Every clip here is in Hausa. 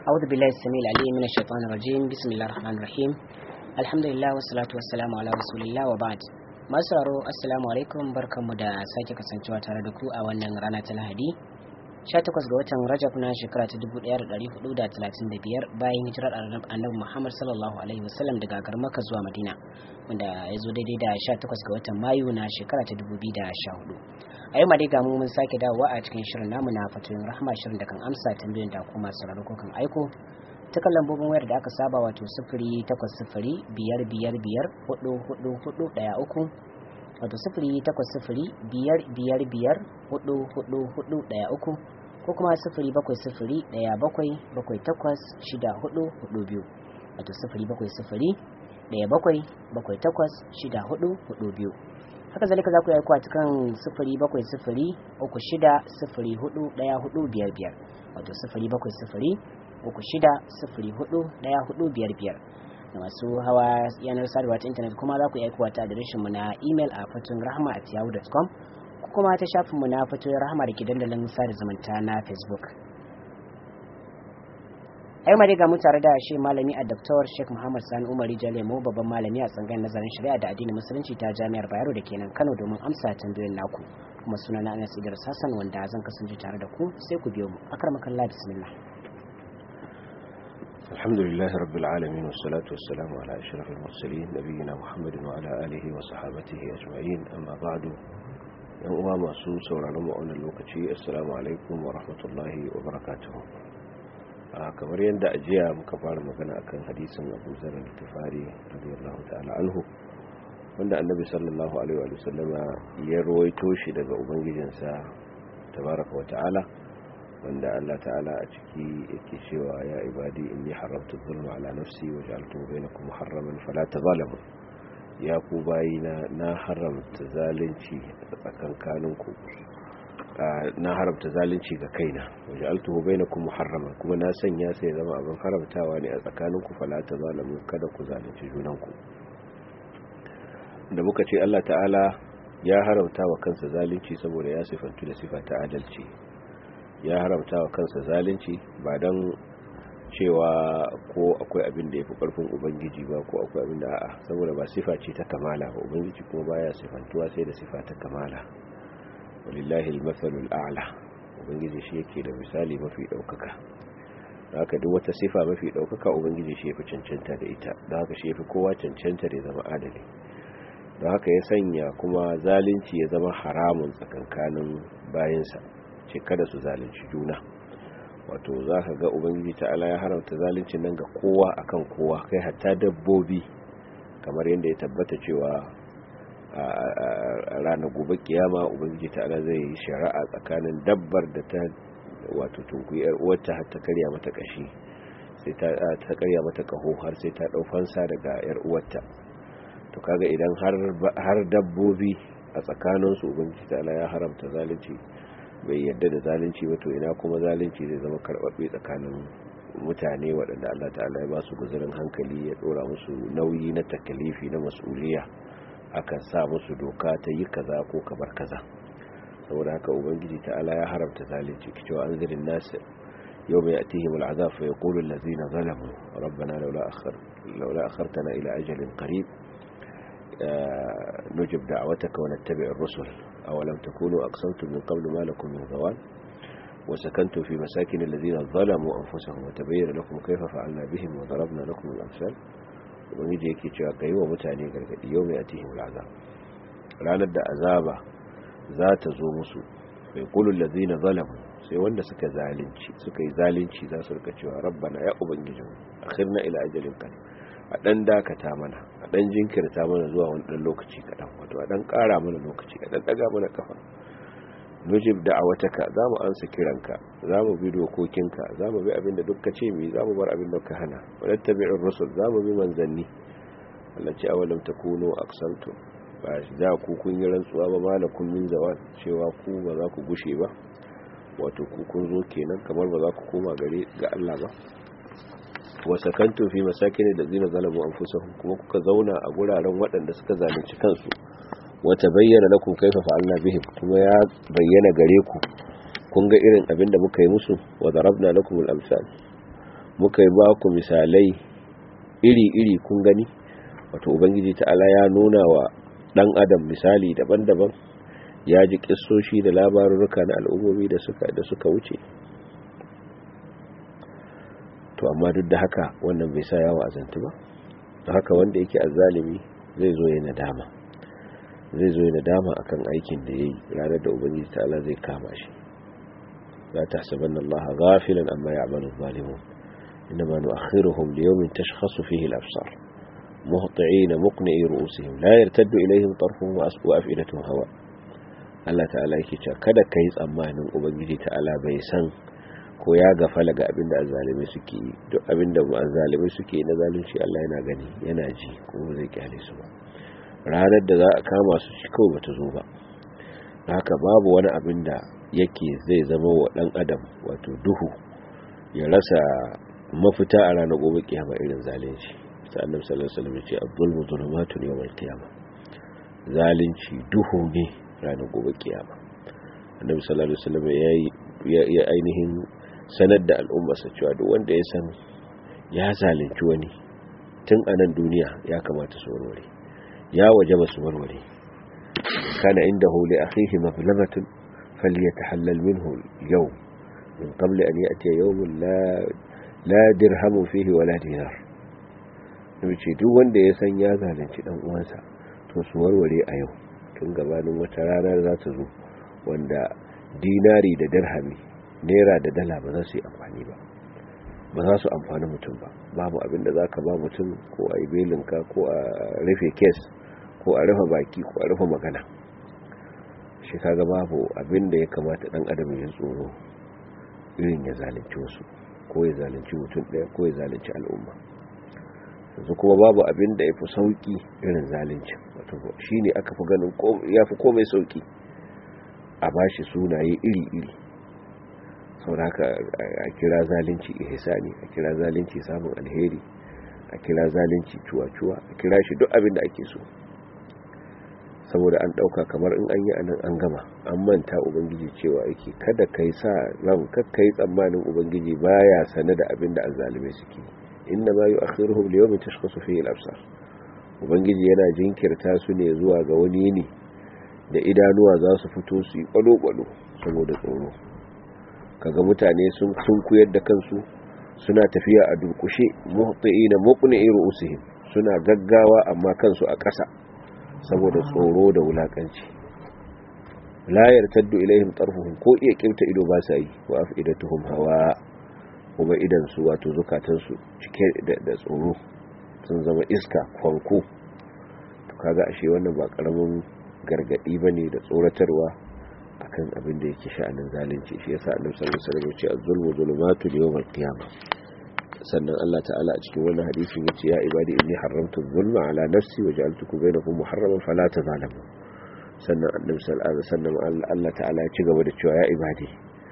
أعوذ بالله السميع العليم من الشيطان الرجيم بسم الله الرحمن الرحيم الحمد لله والصلاة والسلام على رسول الله وبعد masu sauraro assalamu alaikum barkanmu da sake kasancewa tare da ku a wannan rana ta lahadi 18 ga watan rajab na shekara ta 1435 bayan hijirar annabi muhammad sallallahu alaihi wasallam daga garmaka zuwa madina wanda ya zo daidai da 18 ga watan mayu na shekara ta 2014 a yau ma dai gamu mun sake dawowa a cikin shirin namu na fatoyin rahama shirin da kan amsa tambayoyin da kuma sauraro ko kan aiko ta kan lambobin wayar da aka saba wato sifiri takwas sifiri biyar biyar biyar hudu hudu hudu daya uku wato sifiri takwas sifiri biyar biyar biyar hudu hudu hudu daya uku ko kuma sifiri bakwai sifiri daya bakwai bakwai takwas shida hudu hudu biyu wato sifiri bakwai sifiri daya bakwai bakwai takwas shida hudu hudu biyu haka zalika za ku yi a cikin sifiri bakwai sifiri uku shida sifiri hudu daya hudu biyar biyar wato sifiri bakwai sifiri uku shida sifiri hudu daya hudu biyar biyar da masu hawa yanar sadarwa ta intanet kuma za ku iya aikowa ta adireshin mu na email a fatun rahama at yahoo.com ko kuma ta shafin mu na fatun rahama da ke dandalin sada zumunta na facebook a yau dai ga mu tare da shi malami a Dr. Sheikh Muhammad Sani Umar Jalemo babban malami a tsangayin nazarin shari'a da addinin musulunci ta Jami'ar Bayero da kenan Kano domin amsa tambayoyin naku kuma sunana Anas Idris Hassan wanda zan kasance tare da ku sai ku biyo mu akramakallah bismillah الحمد لله رب العالمين والصلاة والسلام على أشرف المرسلين نبينا محمد وعلى آله وصحابته أجمعين أما بعد يوم masu sauraron mu wannan lokaci assalamu alaikum wa rahmatullahi wa barakatuh kamar yadda ajiya muka fara magana akan hadisin Abu Zar al-Ghifari radiyallahu ta'ala anhu wanda annabi sallallahu alaihi wa sallama ya rawaito shi daga ubangijinsa tabaraka wa ta'ala wanda Allah ta'ala a ciki yake cewa ya ibadi inni haramtu zulma ala nafsi wa ja'altu bainakum muharraman fala tazalamu ya ku bayina na haramta zalunci a tsakankaninku na haramta zalunci ga kaina wa ja'altu bainakum muharraman kuma na sanya sai zama abin haramtawa ne a tsakaninku fala tazalamu kada ku zalunci junanku da muka ce Allah ta'ala ya haramta wa kansa zalunci saboda ya sifantu da sifa ta adalci ya haramta wa kansa zalunci ba don cewa ko akwai abin da ya fi ƙarfin ubangiji ba ko akwai abin da a'a saboda ba sifa ce ta kamala ba ubangiji kuma baya sifantuwa sai da sifa ta kamala walillahi almathalul a'la ubangiji shi yake da misali mafi daukaka haka duk wata sifa mafi daukaka ubangiji shi yafi cancanta da ita don haka shi yafi kowa cancanta da zama adali don haka ya sanya kuma zalunci ya zama haramun tsakankanin bayansa ce kada su zalunci juna wato za ka ga ubangiji ta'ala ya haramta zalunci nan ga kowa akan kowa kai hatta dabbobi kamar yadda ya tabbata cewa a ranar gobe kiyama ubangiji ta'ala zai yi shari'a tsakanin dabbar da ta wato tunkuyi yar uwarta har ta karya mata kashi sai ta ta karya mata kaho har sai ta dau fansa daga yar uwarta to kaga idan har har dabbobi a tsakaninsu ubangiji ta'ala ya haramta zalunci bai yadda da zalunci ba to ina kuma zalunci zai zama karbabbe tsakanin mutane waɗanda Allah ta'ala ya ba su guzurin hankali ya ɗora musu nauyi na takalifi na mas'uliya akan sa musu doka ta yi kaza ko kabar kaza saboda haka ubangiji ta'ala ya haramta zalunci kicewa an zirin nasu yau mai atihim al'azab fa yaqulu allazina zalamu rabbana laula akhar laula akhartana ila ajalin qarib nujib da'wataka wa nattabi' ar-rusul أولم تكونوا أقسمتم من قبل ما لكم من زوال وسكنتم في مساكن الذين ظلموا أنفسهم وتبين لكم كيف فعلنا بهم وضربنا لكم الأمثال ubangiji yake cewa ka yi wa mutane gargadi yau mai atihim al'azab ranar da azaba za ta zo musu bai kulun lazina zalamu sai wanda suka zalunci suka yi zalunci za su rika cewa rabbana ya ubangijin akhirna ila ajalin qarib a dan dakata mana a dan jinkirta mana zuwa wani dan lokaci kadan wato a dan kara mana lokaci a dan daga mana kafa nujib da'awataka zamu ansa kiranka zamu bi dokokinka zamu bi abinda duk ka ce mi zamu bar abinda ka hana wattabi'ur rusul zamu bi manzanni Allah ce awalam takunu aqsamtu ba da ku kun yi rantsuwa ba malakum min zawal cewa ku ba za ku gushe ba wato ku kun zo kenan kamar ba za ku koma gare ga Allah ba wa sakantu fi masakin allazina zalamu anfusahum kuma kuka zauna a guraren waɗanda suka zalunci kansu wata bayyana lakum kaifa fa'alna bihim kuma ya bayyana gare ku kun ga irin abin da muka yi musu wa darabna lakum al-amsal muka yi ba ku misalai iri-iri kun gani wato ubangiji ta'ala ya nuna wa dan adam misali daban-daban ya ji kissoshi da labarurruka na al'ummomi da suka da suka wuce to amma duk da haka wannan bai sa yawa azantu ba da haka wanda yake azzalimi zai zo ya nadama zai zo ya nadama akan aikin da yayi ranar da ubangiji ta'ala zai kama shi la tahsabanna allaha ghafilan amma ya'malu adh-dhalimun inma nu'akhiruhum li yawmin tashkhasu fihi al-absar muhti'ina muqni'i ru'usihim la yartaddu ilayhim tarfuhum wa af'idatuhum hawa Allah ta'ala yake cewa kada kai tsammanin ubangiji ta'ala bai san ko ya gafala ga abin da azzalimai suke yi duk abin da azzalimai suke na zalunci Allah yana gani yana ji kuma zai kyale su ba ranar da za a kama su shi kawai bata zo ba haka babu wani abin da yake zai zama wa dan adam wato duhu ya rasa mafita a ranar gobe kiyama irin zalunci sai annabi sallallahu alaihi wasallam ya ce abdul zulumatun yawmal qiyama zalunci duhu ne ranar gobe kiyama annabi sallallahu alaihi wasallam ya ya ainihin sanar da al'ummarsa cewa duk wanda ya san ya zalunci wani tun a nan duniya ya kamata su warware ya waje ba su warware kana inda huli akhihi maflamatun falyatahallal minhu yau min qabli an ya'ti yawmun la la dirhamu fihi wala dinar ce duk wanda ya san ya zalunci dan uwansa to su warware a yau tun gabanin wata rana za ta zo wanda dinari da dirhami naira da dala ba za su yi amfani ba ba za su amfani mutum ba babu abin da za ka ba mutum ko a yi belinka ko a rufe kes ko a rufe baki ko a rufe magana shi kaga babu abin da ya kamata dan adam ya tsoro irin ya zalunci wasu ko ya zalunci mutum ɗaya ko ya zalunci al'umma yanzu kuma babu abin da ya fi sauki irin zalunci wato shi ne aka fi ganin ya fi komai sauki a bashi sunaye iri-iri sauraka a kira zalunci ihsani a kira zalunci samun alheri a kira zalunci cuwa-cuwa a kira shi duk abin da ake so saboda an dauka kamar in an yi anan an gama an manta ubangiji cewa yake kada kai sa ran kakkai tsammanin ubangiji baya sane da abin da azzalume suke inna ma yu'akhiruhum li yawmin tashkhasu fihi al-absar ubangiji yana jinkirta su ne zuwa ga wani yini da idanuwa za su fito su yi kwalo-kwalo saboda tsoro kaga mutane sun kuyar da kansu suna tafiya a durkushe muhti'ina muqni'i ru'usihim suna gaggawa amma kansu a ƙasa saboda tsoro da wulakanci la yartaddu ilaihim tarfuhum ko iya kirta ido ba sa yi wa afidatuhum hawa kuma idan su wato zukatan su cike da tsoro sun zama iska kwanko to kaga ashe wannan ba karamin gargadi bane da tsoratarwa akan abin da yake sha'anin zalunci shi yasa annabi sallallahu alaihi wasallam ya ce az-zulmu zulumatu yawmal qiyamah sannan Allah ta'ala a cikin wannan hadisin yace ya ibadi inni haramtu zulma ala nafsi wa ja'altukum bainakum muharraman fala tazalamu sannan annabi sallallahu alaihi wasallam Allah ta'ala ya ci gaba da cewa ya ibadi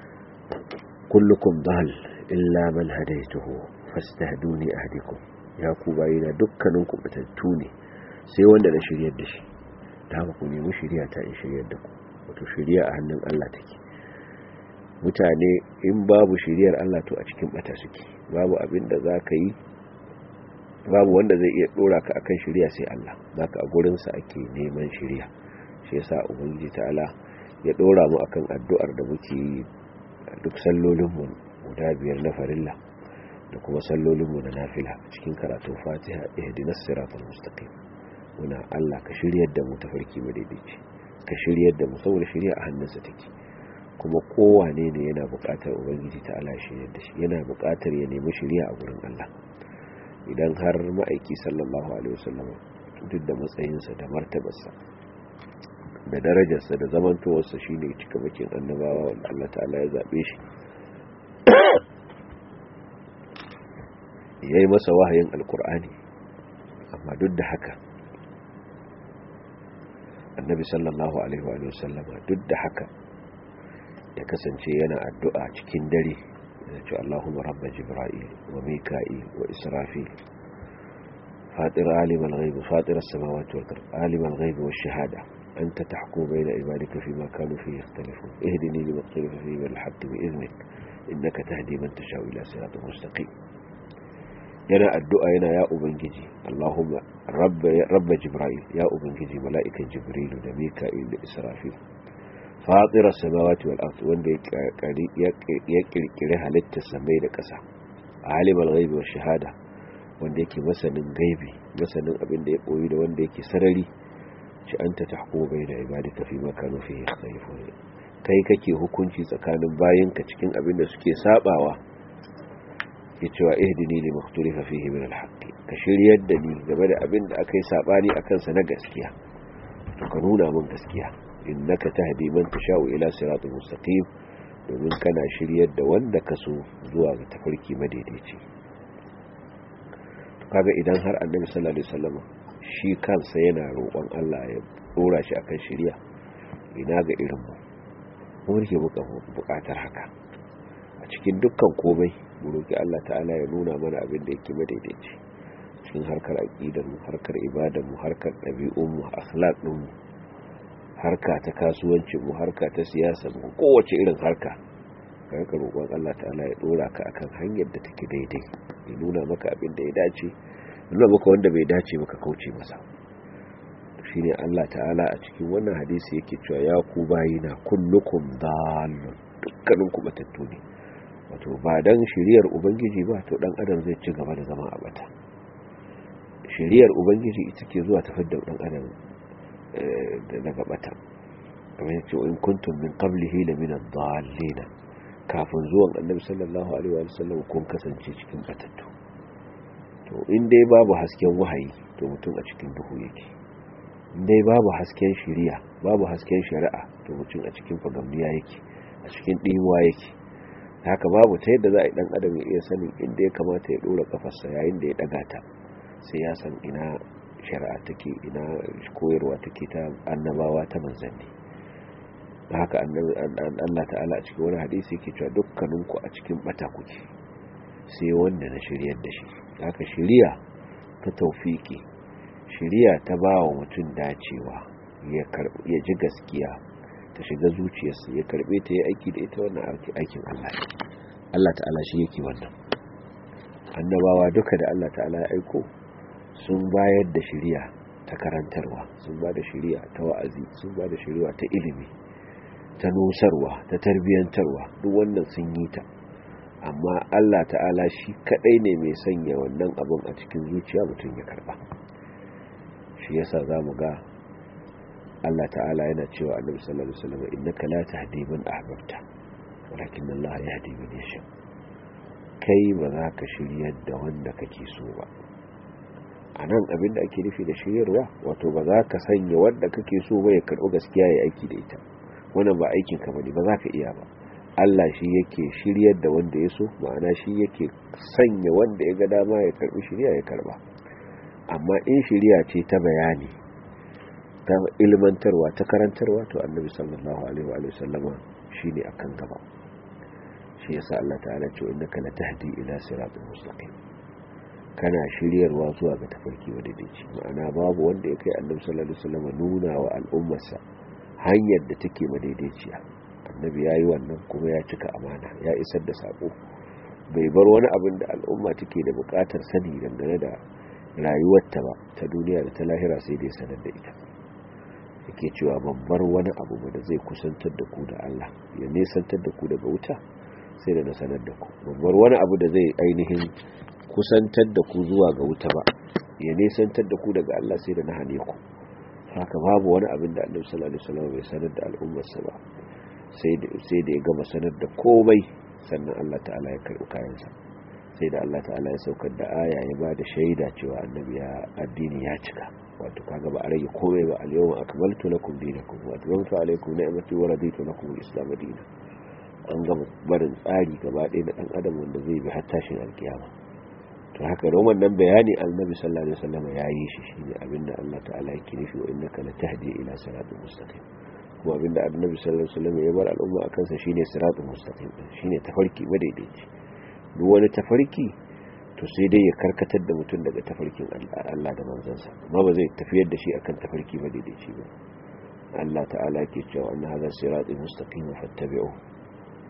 kullukum dal illa man hadaytuhu fastahduni ahdikum ya ku bayina dukkanin ku batattu ne sai wanda na shiryar da shi ta haka ku nemi shiriya ta in shiryar da ku wato shiriya a hannun Allah take mutane in babu shiriyar Allah to a cikin bata suke babu abin da za ka yi babu wanda zai iya dora ka akan shiriya sai Allah zaka a gurinsa ake neman shiriya shi yasa ubangiji ta'ala ya dora mu akan addu'ar da muke yi duk sallolinmu guda biyar na farilla da kuma sallolinmu na nafila cikin karatun fatiha ihdinas siratal mustaqim muna Allah ka shiryar da mu tafarki madaidaici ka shiryar da mu saboda shiriya a hannunsa take kuma kowane ne yana buƙatar ubangiji ta Allah shiryar da shi yana buƙatar ya nemi shiriya a gurin Allah idan har ma'aiki sallallahu alaihi wasallam duk da matsayinsa da martabarsa da darajarsa da zamantowarsa shine cika bakin annabawa wanda Allah ta'ala ya zabe shi yayi masa wahayin alkur'ani amma duk da haka annabi sallallahu alaihi wa sallam duk da haka ya kasance yana addu'a cikin dare ya ce Allahumma rabba jibril wa mika'il wa israfil fatir alim al-ghaib fatir as-samawati wal ard alim al-ghaib wash shahada anta tahkum bayna ibadika fima kanu fihi yakhtalifun ihdini lima ikhtalafa fihi bil haqq bi idhnik innaka tahdi man tashau ila siratin mustaqim yana addu'a yana ya ubangiji Allahumma rabba jibril ya ubangiji mala'ikan jibrilu da mika'il da israfil fatira samawati wal ard wanda ya kirkire halittar samai da ƙasa alimul ghaibi wa shahada wanda yake masanin gaibi masanin abin da ya koyi da wanda yake sarari ci anta tahkumu bayna ibadika fi ma kanu fihi yakhtalifun kai kake hukunci tsakanin bayinka cikin abin da suke sabawa ya cewa ihdini li makhtalifa fihi min al-haqq ka shiryar da ni game da abin da akai sabani akan sa na gaskiya to ka nuna min gaskiya innaka tahdi man tashau ila siratal mustaqim domin kana shiryar da wanda ka so zuwa ga tafarki madaidaici to kaga idan har annabi sallallahu alaihi wasallam shi kansa yana roƙon Allah ya dora shi akan shiriya ina ga irin mu mu rike buƙatar haka a cikin dukkan komai mu roki Allah ta'ala ya nuna mana abin da yake madaidaici cikin harkar aqidar mu harkar ibadar mu harkar ɗabi'un mu akhlaq din mu harka ta kasuwancin mu harka ta siyasa mu kowace irin harka ka rika roƙon Allah ta'ala ya dora ka akan hanyar da take daidai ya nuna maka abin da ya dace nuna maka wanda bai dace maka kauce masa shine Allah ta'ala a cikin wannan hadisi yake cewa ya ku bayina kullukum dallun dukkanin ku batattu ne wato ba dan shiriyar ubangiji ba to dan adam zai ci gaba da zama a bata shiriyar ubangiji ita ke zuwa tafar da dan adam daga bata kamar yace in kuntum min qablihi la min ad-dallin kafin zuwan annabi sallallahu alaihi wa sallam kun kasance cikin batattu to in dai babu hasken wahayi to mutum a cikin duhu yake in dai babu hasken shiriya babu hasken shari'a to mutum a cikin fagamniya yake a cikin dimuwa yake haka babu ta yadda za a yi dan adam ya iya sanin inda ya kamata ya dora kafarsa yayin da ya daga ta sai ya san ina shari'a take ina koyarwa take ta annabawa ta manzanni haka Allah ta'ala a cikin wani hadisi yake cewa dukkaninku a cikin bata kuke sai wanda na shiryar da shi haka shiriya ta taufiki shiriya ta ba wa mutum dacewa ya ji gaskiya ta shiga zuciyarsa ya karbe ta yi aiki da ita wannan aikin Allah Allah ta'ala shi yake wannan annabawa duka da Allah ta'ala ya aiko sun bayar da shiriya ta karantarwa sun ba da shiriya ta wa'azi sun ba da shiriya ta ilimi ta nusarwa ta tarbiyantarwa duk wannan sun yi ta amma Allah ta'ala shi kadai ne mai sanya wannan abin a cikin zuciya mutum ya karba shi yasa zamu ga Allah ta'ala yana cewa Annabi sallallahu alaihi wasallam innaka la tahdi man ahbabta walakin Allah yahdi man yasha kai ba za ka shiryar da wanda kake so ba anan abin da ake nufi da shiryarwa wato ba za ka sanya wanda kake so ba ya karbi gaskiya ya aiki da ita wannan ba aikin ka bane ba za ka iya ba Allah shi yake shiryar da wanda ya so ma'ana shi yake sanya wanda ya ga dama ya karbi shirya ya karba amma in shirya ce ta bayani ta ilmantarwa ta karantarwa to annabi sallallahu alaihi wa sallama shine akan gaba shi yasa Allah ta'ala ce innaka latahdi ila siratal mustaqim kana shiryarwa zuwa ga tafarki madaidaici ma'ana babu wanda ya kai annabi sallallahu alaihi wasallam nuna wa al'ummarsa hanyar da take madaidaiciya annabi ya yi wannan kuma ya cika amana ya isar da sako bai bar wani abin da al'umma take da bukatar sani dangane da rayuwarta ba ta duniya da ta lahira sai da ya sanar da ita yake cewa ban bar wani abu ba da zai kusantar da ku da Allah ya nesantar da ku daga wuta sai da na sanar da ku ban bar wani abu da zai ainihin kusantar da ku zuwa ga wuta ba ya nesantar da ku daga Allah sai da na hane ku haka babu wani abin da annabi sallallahu alaihi wasallam bai sanar da al'ummarsa ba sai da ya gama sanar da komai sannan Allah ta'ala ya karɓi kayansa sai da Allah ta'ala ya saukar da aya ya ba da shaida cewa annabi ya addini ya cika wato kaga ba a rage komai ba al-yawma akmaltu lakum dinakum wa atmamtu alaykum ni'mati wa raditu lakum al-islam dinan an gama barin tsari gaba ɗaya da ɗan adam wanda zai bi har tashin alkiyama to haka roman nan bayani annabi sallallahu alaihi wasallam ya yi shi shine abinda Allah ta'ala yake nufi wa innaka latahdi ila siratal mustaqim kuma abinda annabi sallallahu alaihi wasallam ya bar al'umma akan sa shine siratal mustaqim shine tafarki madaidaici duk wani tafarki to sai dai ya karkatar da mutum daga tafarkin Allah da manzansa amma ba zai tafiyar da shi akan tafarki madaidaici ba Allah ta'ala yake cewa anna hadha siratal mustaqim fattabi'u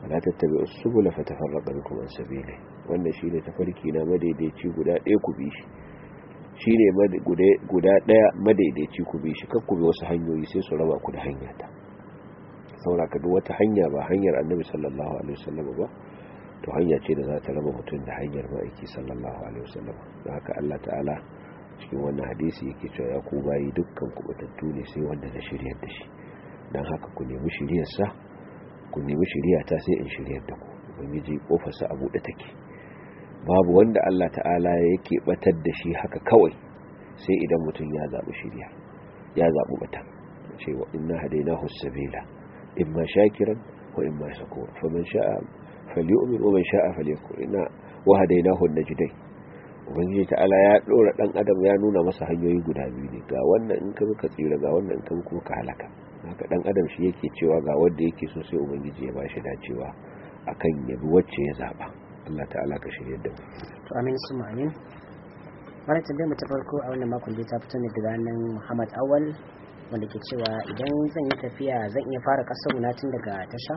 wala tattabi'us subula fatafarraqa bikum an sabili wannan shine tafarki na madaidaici guda ɗaya ku bi shi shine guda ɗaya madaidaici ku bi shi kakku bi wasu hanyoyi sai su raba ku da hanyata saboda ka duk wata hanya ba hanyar annabi sallallahu alaihi wasallam ba to hanya ce da za ta raba mutum da hanyar ma'aiki sallallahu alaihi wasallam don haka Allah ta'ala cikin wannan hadisi yake cewa ya ku bayi dukkan kubutattu ne sai wanda na shiryar da shi don haka ku nemi shiryar sa ku nemi shirya ta sai in shiryar da ku ubangiji kofar sa a buɗe take babu wanda Allah ta'ala yake batar da shi haka kawai sai idan mutum ya zabi shirya ya zabi bata cewa inna hadainahu sabila imma shakiran wa imma shakur faman sha'a falyu'min wa man sha'a falyakfur inna wa hadainahu najdain ubangiji ta'ala ya dora dan adam ya nuna masa hanyoyi guda biyu ne ga wannan in ka ka tsira ga wannan in ka kuma ka halaka haka dan adam shi yake cewa ga wanda yake so sai ubangiji ya bashi dacewa akan yabi wacce ya zaba Allah ta'ala ka shirye da mu to amin su amin wannan tambayar mu ta farko a wannan makon da ta fito ne daga nan Muhammad Awal wanda ke cewa idan zan yi tafiya zan iya fara kasar na tun daga tasha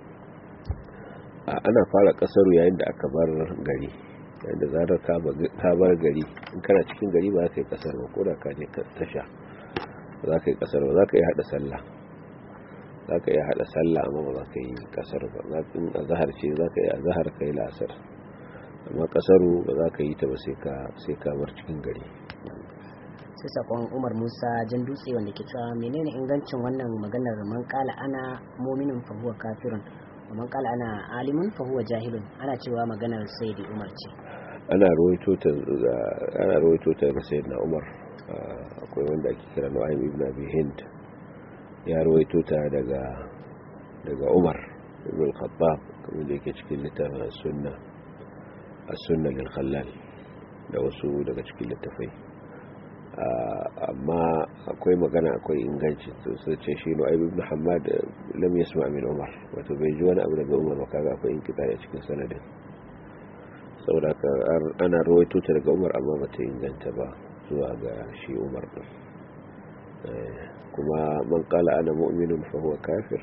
ana fara kasaru yayin da aka bar gari yayin da zarar ka bar gari in kana cikin gari ba za ka yi kasar ba ko da ka je tasha ba za ka yi kasar ba za ka yi hada sallah za ka yi hada sallah amma ba za ka yi kasar ba in azahar ce za ka yi azahar ka yi lasar amma kasaru ba za ka yi ta ba sai ka bar cikin gari sai sakon umar musa jan dutse wanda ke cewa menene ingancin wannan maganar man kala ana mominin fahuwa kafirun man kala ana alimun fahuwa jahilun ana cewa maganar sayyidi umar ce ana rawaito ta ana rawaito ta ga sayyidina umar akwai wanda ake kira Nu'aym ibn Abi Hind ya rawaito ta daga daga Umar ibn al-Khattab kamar da yake cikin littafin sunna as-sunna lil khallal da wasu daga cikin littafai amma akwai magana akwai inganci to sai ce shi Nu'aym ibn Hammad lam yasma min Umar wato bai ji wani abu daga Umar ba kaga akwai inkita a cikin sanadin saboda ana rawaito ta daga Umar amma bata inganta ba zuwa ga shi umar ɗin kuma man kala ana mu'minun fahuwa kafir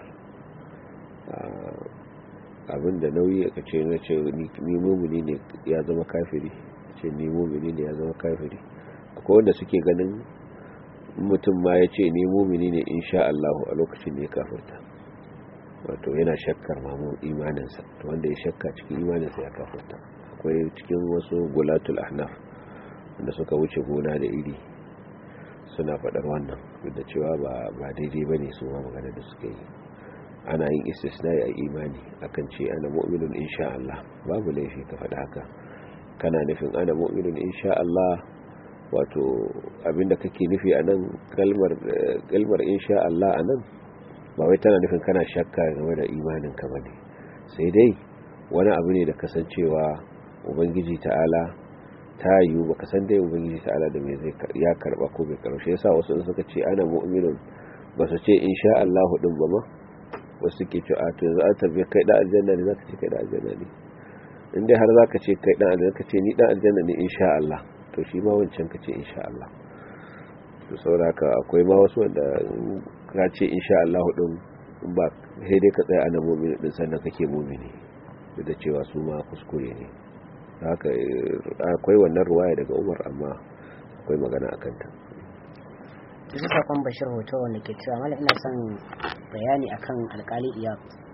abinda nauyi aka ce na ce ni mumini ne ya zama kafiri ce ni mumini ne ya zama kafiri akwai wanda suke ganin mutum ma ya ce ni mumini ne insha Allahu a lokacin ne kafirta wato yana shakkar mamu imaninsa wanda ya shakka cikin imaninsa ya kafirta akwai cikin wasu gulatul ahnaf wanda suka wuce gona da iri suna faɗar wannan duk da cewa ba daidai ba ne su ma magana da suka yi ana yin istisna a imani akan ce ana mu'minun insha Allah babu laifi ka faɗa haka kana nufin ana mu'minun insha Allah wato abinda kake nufi a nan kalmar insha Allah a nan ba wai tana nufin kana shakka game da imanin ka bane sai dai wani abu ne da kasancewa ubangiji ta'ala ta yiwu baka san dai ubangiji ta'ala da me zai ya karba ko bai karba shi yasa wasu suka ce ana mu'minun ba su ce insha Allah din ba ma wasu ke ce a to yanzu an tabbe kai da aljanna ne zaka ce kai da aljanna ne in dai har zaka ce kai dan aljanna ka ce ni dan aljanna ne insha Allah to shi ma wancan ka ce insha Allah to saboda akwai ma wasu wanda ka ce insha Allah din ba sai dai ka tsaya ana mu'mini din sannan kake mu'mini duk da cewa su ma kuskure ne haka akwai wannan ruwaya daga umar amma akwai magana a kanta yanzu sakon bashir hoto wanda ke cewa mala ina son bayani akan alkali iyad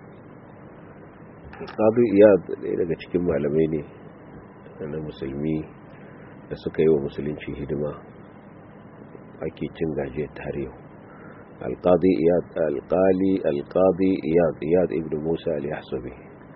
alkali iyad ɗaya daga cikin malamai ne na musulmi da suka yi wa musulunci hidima ake cin gajiyar tarihi alkali iyad alkali alkali iyad iyad ibn musa al-yahsubi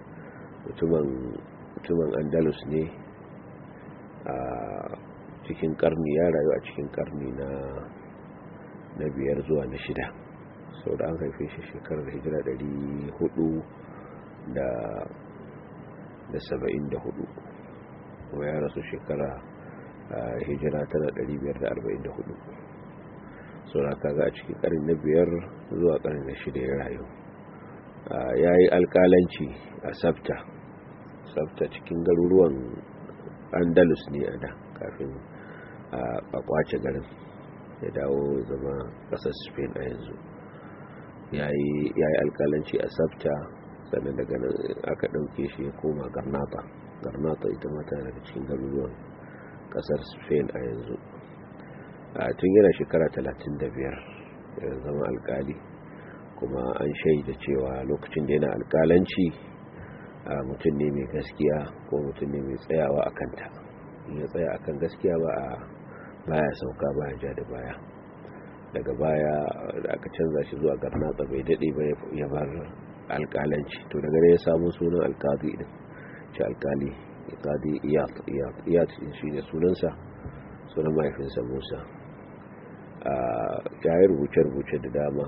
mutumin andalus ne a cikin karni ya rayu a cikin karni na na biyar zuwa na shida sau da an haife shi shekarar hijira dari hudu da da saba'in da hudu kuma ya rasu shekara hijira tana dari biyar da arba'in da hudu sau da kaga a cikin karni na biyar zuwa karni na shida ya rayu ya yi alkalanci a sabta sabta cikin garuruwan andalus ne a da kafin a kwace garin ya dawo zama kasar spain a yanzu ya yi alkalanci a sabta sannan daga nan aka ɗauke shi ya koma garnata garnata ita mata daga cikin garuruwan ƙasar spain a yanzu a tun yana shekara 35 ya zama alkali kuma an shaida cewa lokacin da yana alkalanci a mutum ne mai gaskiya ko mutum ne mai tsayawa a kanta ya tsaya akan gaskiya ba a baya sauka baya ja da baya daga baya da aka canza shi zuwa garnatsa bai daɗe ba ya bar alkalanci to daga ne ya samu sunan alkazi din shi alkali alkazi iyat iyat iyat shi ne sunansa sunan mahaifinsa musa ya yi rubuce-rubuce da dama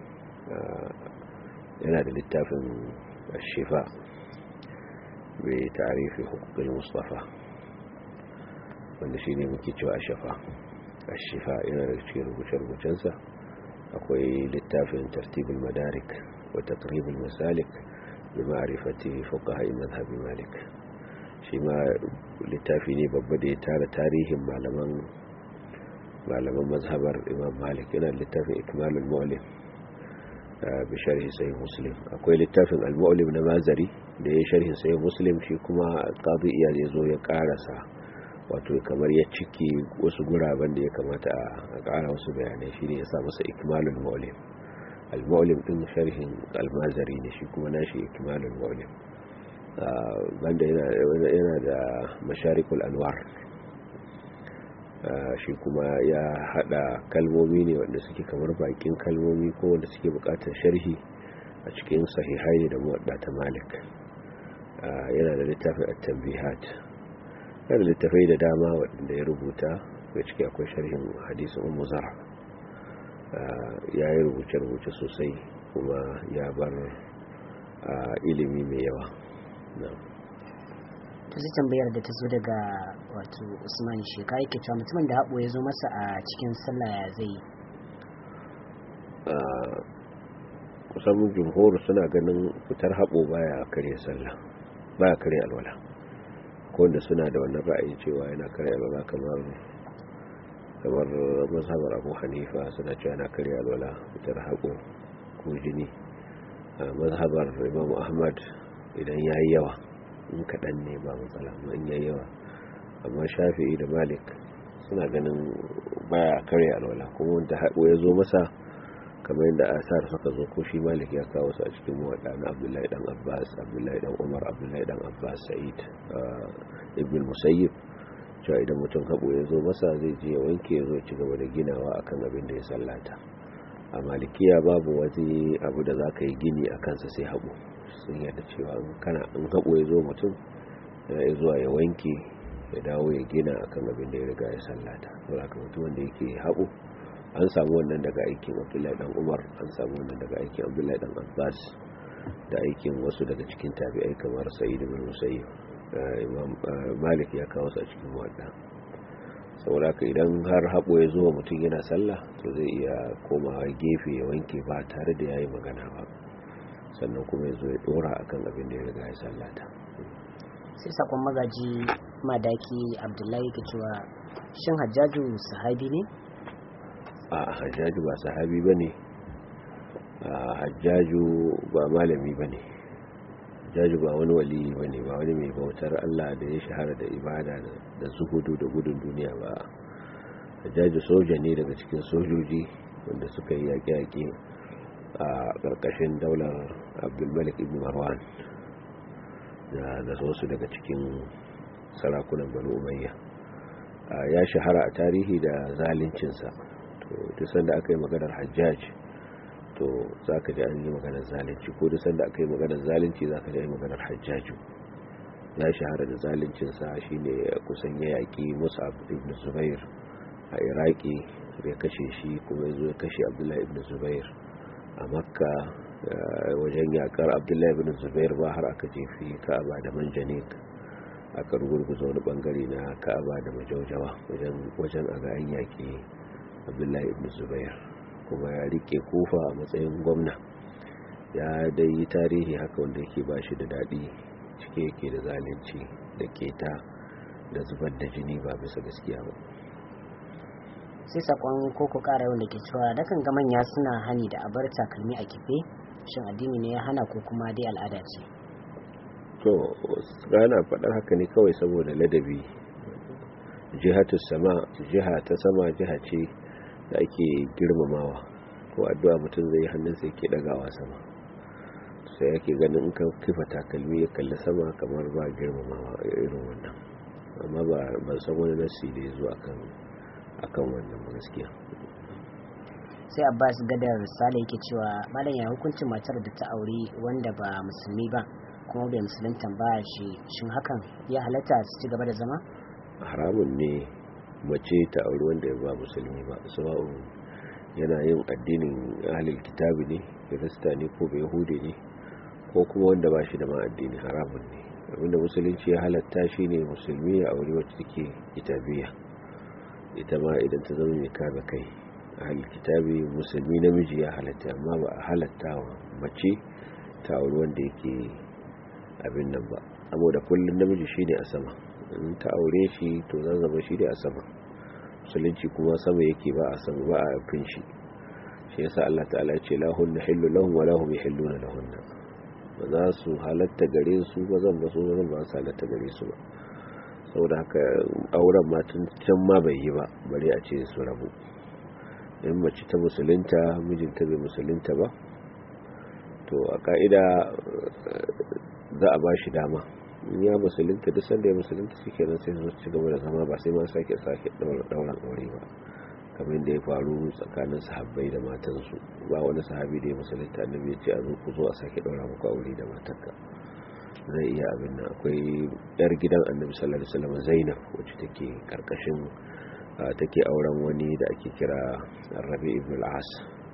yana da littafin shifa mai tarihi hukukin mustafa wanda shi ne muke cewa shafa shifa yana da cikin rubuce-rubucensa akwai littafin tartibul madarik wa taqribul masalik bi ma'rifati fuqaha madhhabi malik shi ma littafi ne babba da ya tara tarihin malaman malaman mazhabar imam malik yana littafin ikmalul mu'lim bi sharhi sahih muslim akwai littafin al-mu'lim na mazari da ya sharhi sahih muslim shi kuma qadi iyad ya zo ya karasa wato kamar ya ciki wasu guraben da ya kamata a kara wasu bayanai shine ya sa masa ikmalul mu'lim al-mu'lim din sharhin al-mazari ne shi kuma nashi ikmalul mu'lim banda yana da masharikul anwar shi kuma ya hada kalmomi ne wanda suke kamar bakin kalmomi ko wanda suke bukatar sharhi a cikin sahihai da muwadda ta malik yana da littafin at-tanbihat yana da littafai da dama wanda ya rubuta da ciki akwai sharhin hadisin ummu zara ya yi rubuce-rubuce sosai kuma ya bar ilimi mai yawa ta zai tambayar da ta zo daga wato usman shekara yake cewa mutumin da haɓo ya zo masa a cikin sallah ya zai yi kusan jumhur suna ganin fitar haɓo baya karya sallah baya karya alwala ko wanda suna da wannan ra'ayi cewa yana karya alwala kamar kamar mazhabar abu hanifa suna cewa yana karya alwala fitar haɓo ko jini mazhabar imam ahmad idan ya yi yawa in kaɗan ne ba matsala amma in yayi yawa amma shafi'i da malik suna ganin baya karya alwala kuma wanda haɗo ya zo masa kamar yadda asar suka zo ko shi malik ya kawo su a cikin muwaɗa na abdullahi dan abbas abdullahi dan umar abdullahi dan abbas sa'id ibn musayyib cewa idan mutum haɓo ya zo masa zai je ya wanke ya zo ci gaba da ginawa akan abin da ya sallata a malikiya babu wani abu da za ka yi gini a kansa sai haɓo sun yadda cewa kana in haɓo ya zo mutum ya zuwa ya wanke ya dawo ya gina akan abin da ya riga ya sallata don haka mutum wanda yake haɓo an samu wannan daga aikin abdullahi dan umar an samu wannan daga aikin abdullahi dan abbas da aikin wasu daga cikin tabi'ai kamar sa'id ibn musayyib imam malik ya kawo su a cikin muwadda saboda haka idan har haɓo ya zo mutum yana sallah to zai iya komawa gefe ya wanke ba tare da ya yi magana ba sannan kuma ya zo ya dora akan abin da ya riga ya sallata sai sakon magaji madaki abdullahi ke cewa shin hajjaju sahabi ne a hajjaju ba sahabi ba ne hajjaju ba malami ba ne hajjaju ba wani wali ba ne ba wani mai bautar allah da ya shahara da ibada da zuhudu da gudun duniya ba hajjaju soja ne daga cikin sojoji wanda suka yi yaƙe-yaƙe a ƙarƙashin daular abdulmalik ibn marwan da wasu daga cikin sarakunan banu umayya ya shahara a tarihi da zalincinsa to duk sanda aka yi maganar hajjaj to za ka ji an yi maganar zalunci ko duk sanda aka yi maganar zalunci za ka ji an yi maganar hajjaju ya shahara da zaluncinsa shine kusan ya yaƙi musab ibn zubair a iraki ya kashe shi kuma ya zo ya kashe abdullahi ibn zubair a makka wajen yakar abdullahi ibn zubair ba har aka jefi ka'aba da manjanik aka rugurguza wani bangare na ka'aba da majaujawa wajen a ga an yaki abdullahi ibn zubair kuma ya rike kofa a matsayin gwamna ya dai yi tarihi haka wanda yake ba shi da daɗi cike yake da zalunci da keta da zubar da jini ba bisa gaskiya ba sai sakon koko kara wanda ke cewa dakan ga manya suna hani da abar takalmi a kife shin addini ne ya hana ko kuma dai al'ada ce to gana faɗar haka ne kawai saboda ladabi jihatu sama jiha ta sama jiha ce da ake girmamawa ko addu'a mutum zai hannun sai ke dagawa sama sai yake ganin in ka kifa takalmi ya kalli sama kamar ba girmamawa irin wannan amma ba ban san wani nasi da ya zo akan akan wannan gaskiya sai abbas gadar sale yake cewa malam ya hukuncin matar da ta aure wanda ba musulmi ba kuma bai musulunta ba shi shin hakan ya halatta su ci gaba da zama haramun ne mace ta aure wanda ba musulmi ba sawa'un yana yin addinin ahlul kitabi ne kirista ne ko bai yahudi ne ko kuma wanda ba shi da ma addini haramun ne abinda musulunci ya halatta shi ne musulmi ya aure wacce take kitabiya ita ma idan ta zama mai kame kai ahlul kitabi musulmi namiji ya halatta amma ba a halatta wa mace ta aure wanda yake abin nan ba saboda kullum namiji shine a sama in ta aure shi to zan zama shi ne a sama musulunci kuma sama yake ba a sama ba a fin shi shi yasa Allah ta'ala ya ce lahunna hillu lahum wa lahum yahilluna lahunna ba za su halatta gare su ba zan ba su ba zan ba su halatta gare su ba saboda haka auren ma tun can ma bai yi ba bare a ce su rabu in mace ta musulunta mijinta bai musulunta ba to a ka'ida za a ba shi dama in ya musulunta duk sanda ya musulunta shi kenan sai su ci gaba da zama ba sai ma sake sake dauran aure ba kamar da ya faru tsakanin sahabbai da matansu ba wani sahabi da ya musulunta annabi ya ce a zo ku zo a sake daura muku aure da matarka zai iya abin nan akwai yar gidan annabi sallallahu alaihi wasallam Zainab wacce take karkashin take auren wani da ake kira Rabi ibn al-As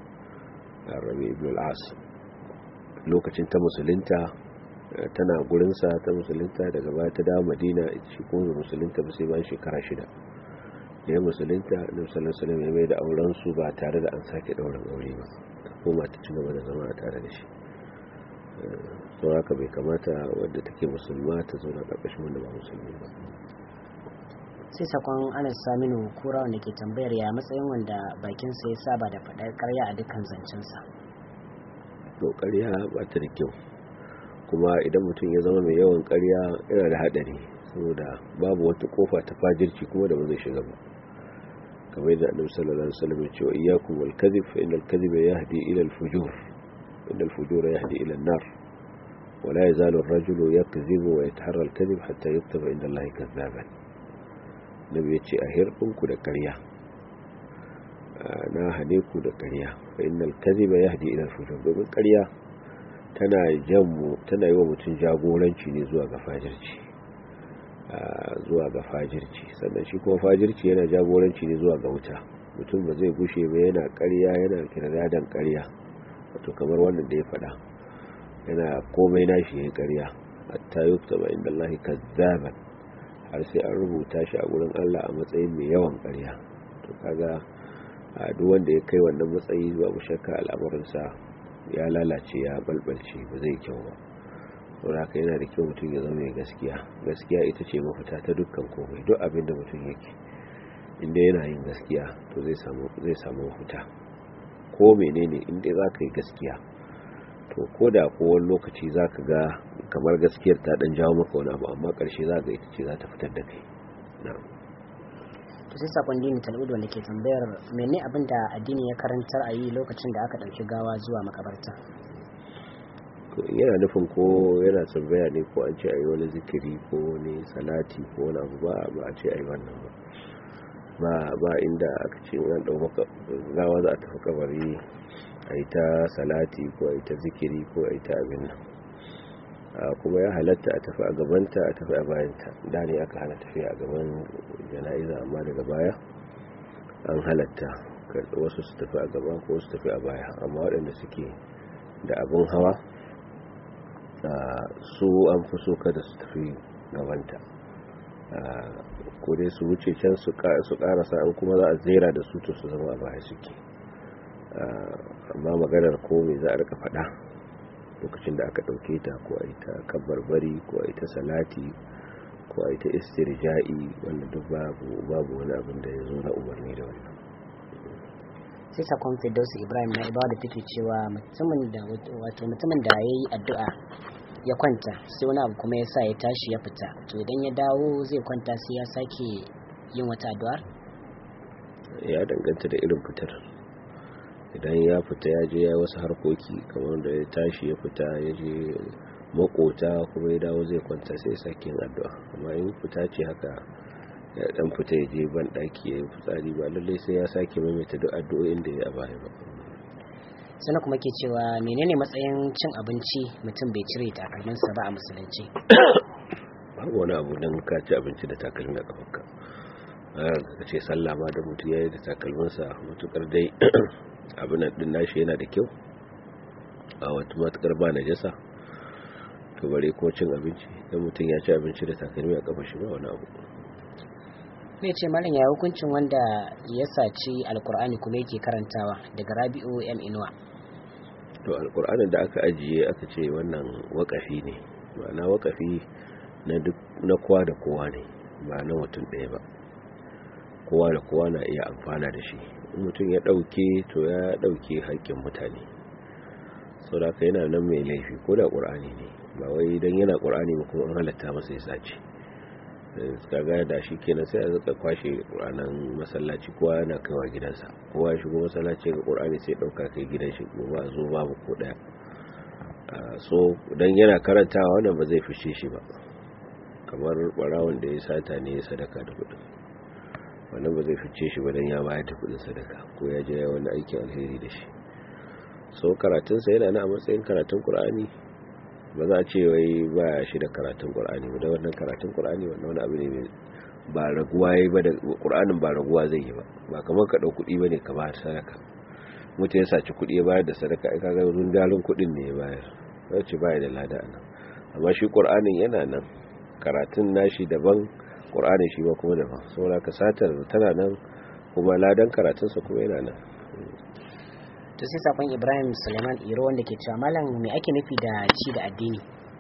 Rabi ibn al-As lokacin ta musulunta tana gurinsa ta musulunta daga baya ta dawo madina shi kuma musulunta ba sai bayan shekara shida da ya musulunta na musulun salam ya mai da auren su ba tare da an sake daurin aure ba ta koma ta ci gaba da zama a tare da shi sau haka bai kamata wadda take musulma ta zauna ƙarƙashin wanda ba musulmi ba sai sakon anas saminu kura wanda ke tambayar ya matsayin wanda bakinsa ya saba da faɗar karya a dukkan zancensa to karya ba ta da kyau kuma idan mutum ya zama mai yawan karya yana da haɗari saboda babu wata kofa ta fajirci kuma da ba zai shiga ba kamar yadda annabi sallallahu alaihi wasallam ya ce wa iyyakum wal kadhib fa innal kadhiba yahdi ila al fujur innal fujura yahdi ila an nar wa la yazalu ar-rajulu yakdhibu wa yataharra al kadhib hatta yuktaba inda Allah kadhaban nabi ya ce a hirdinku da karya na hane ku da karya fa innal kadhiba yahdi ila al fujur domin karya tana janmu tana yi wa mutum jagoranci ne zuwa ga fajirci zuwa ga fajirci sannan shi kuma fajirci yana jagoranci ne zuwa ga wuta mutum ba zai gushe ba yana karya yana kirdadan karya wato kamar wannan da ya faɗa yana komai nashi yayin karya hatta yuktaba inda Allah kazzaban har sai an rubuta shi a gurin Allah a matsayin mai yawan karya to kaga duk wanda ya kai wannan matsayi babu shakka al'amarinsa ya lalace ya balbalce ba zai kyau ba saboda haka yana da kyau mutum ya zama mai gaskiya gaskiya ita ce mafita ta dukkan komai duk abin da mutum yake inda yana yin gaskiya to zai samu zai samu mafita ko menene inda za ka yi gaskiya to ko da ko wani lokaci za ka ga kamar gaskiyar ta dan jawo maka wani abu amma karshe za ga ita ce za ta fitar da kai na'am to sai sakon dini tal'udu wanda ke tambayar mene abin da addini ya karantar a yi lokacin da aka ɗauki gawa zuwa makabarta yana nufin ko yana tambaya ne ko an ce a yi wani zikiri ko wani salati ko wani abu ba ba a ce a yi wannan ba ba inda aka ce wani ɗau maka gawa za a tafi kabari a yi ta salati ko a yi ta zikiri ko a yi ta abin nan kuma ya halatta a tafi a gabanta a tafi a bayanta da ne aka hana tafiya a gaban jana'iza amma daga baya an halatta wasu su tafi a gaba ko su tafi a baya amma waɗanda suke da abin hawa su an fi so kada su tafi gabanta ko dai su wuce can su karasa an kuma za a zera da su to su zama a baya suke amma maganar ko me za a rika faɗa lokacin da aka ɗauke ta ko a yi ta kabarbari ko a yi ta salati ko a yi ta istirja'i wanda duk babu babu wani abin da ya zo na umarni da wannan sai sakon firdausu ibrahim na ibawa da take cewa mutumin da wato mutumin da ya yi addu'a ya kwanta sai wani abu kuma ya sa ya tashi ya fita to idan ya dawo zai kwanta sai ya sake yin wata addu'ar ya danganta da irin fitar idan ya fita ya je ya wasu harkoki kamar da ya tashi ya fita ya je makota kuma ya dawo zai kwanta sai ya sake yin addu'a amma in fita ce haka ya dan fita ya je ban daki ya yi fitsari ba lallai sai ya sake maimaita duk addu'o'in da ya baya ba sana kuma ke cewa menene matsayin cin abinci mutum bai cire takalminsa ba a musulunci babu wani abu don ka ci abinci da takalmi a kafanka ka ce sallah ma da mutum ya yi da takalminsa matukar dai abin din nashi yana da kyau a wata matukar ba na jasa to bare ko cin abinci don mutum ya ci abinci da takalmi a kafa shi ba wani abu ne ce malam ya hukuncin wanda ya saci alkur'ani kuma yake karantawa daga rabi'u m inuwa to alkur'anin da aka ajiye aka ce wannan wakafi ne ma'ana wakafi na kowa da kowa ne ba na mutum ɗaya ba kowa da kowa na iya amfana da shi mutum ya ɗauke to ya ɗauke haƙƙin mutane sau da aka yana nan mai laifi ko da ƙur'ani ne ba wai don yana ƙur'ani ba kuma an halatta masa ya sace kaga da shi kenan sai a zaka kwashe ranar masallaci kowa yana kaiwa gidansa kowa shigo masallaci ga qur'ani sai dauka kai gidan shi ba zo babu ko daya so dan yana karantawa wannan ba zai fice shi ba kamar barawon da ya sata ne ya sadaka da kudin wannan ba zai fice shi ba dan ya bayar da kudin sadaka ko ya je wani aikin alheri da shi so karatunsa yana na a matsayin karatun qur'ani ba za a ce wai ba shi da karatun ƙur'ani ba da wannan karatun ƙur'ani wannan wani abu ne ba raguwa ya ba da ƙur'anin ba raguwa zai yi ba ba kamar ka ɗau kuɗi ba ne ka bayar sadaka mutum ya saci kuɗi ya bayar da sadaka ai kaga rundarin kuɗin ne ya bayar zai ce baya da lada a nan amma shi ƙur'anin yana nan karatun nashi daban ƙur'anin shi ba kuma daban saboda ka satar tana nan kuma ladan karatunsa kuma yana nan to sai sakon ibrahim suleiman iro wanda ke cewa malam me ake nufi da ci da addini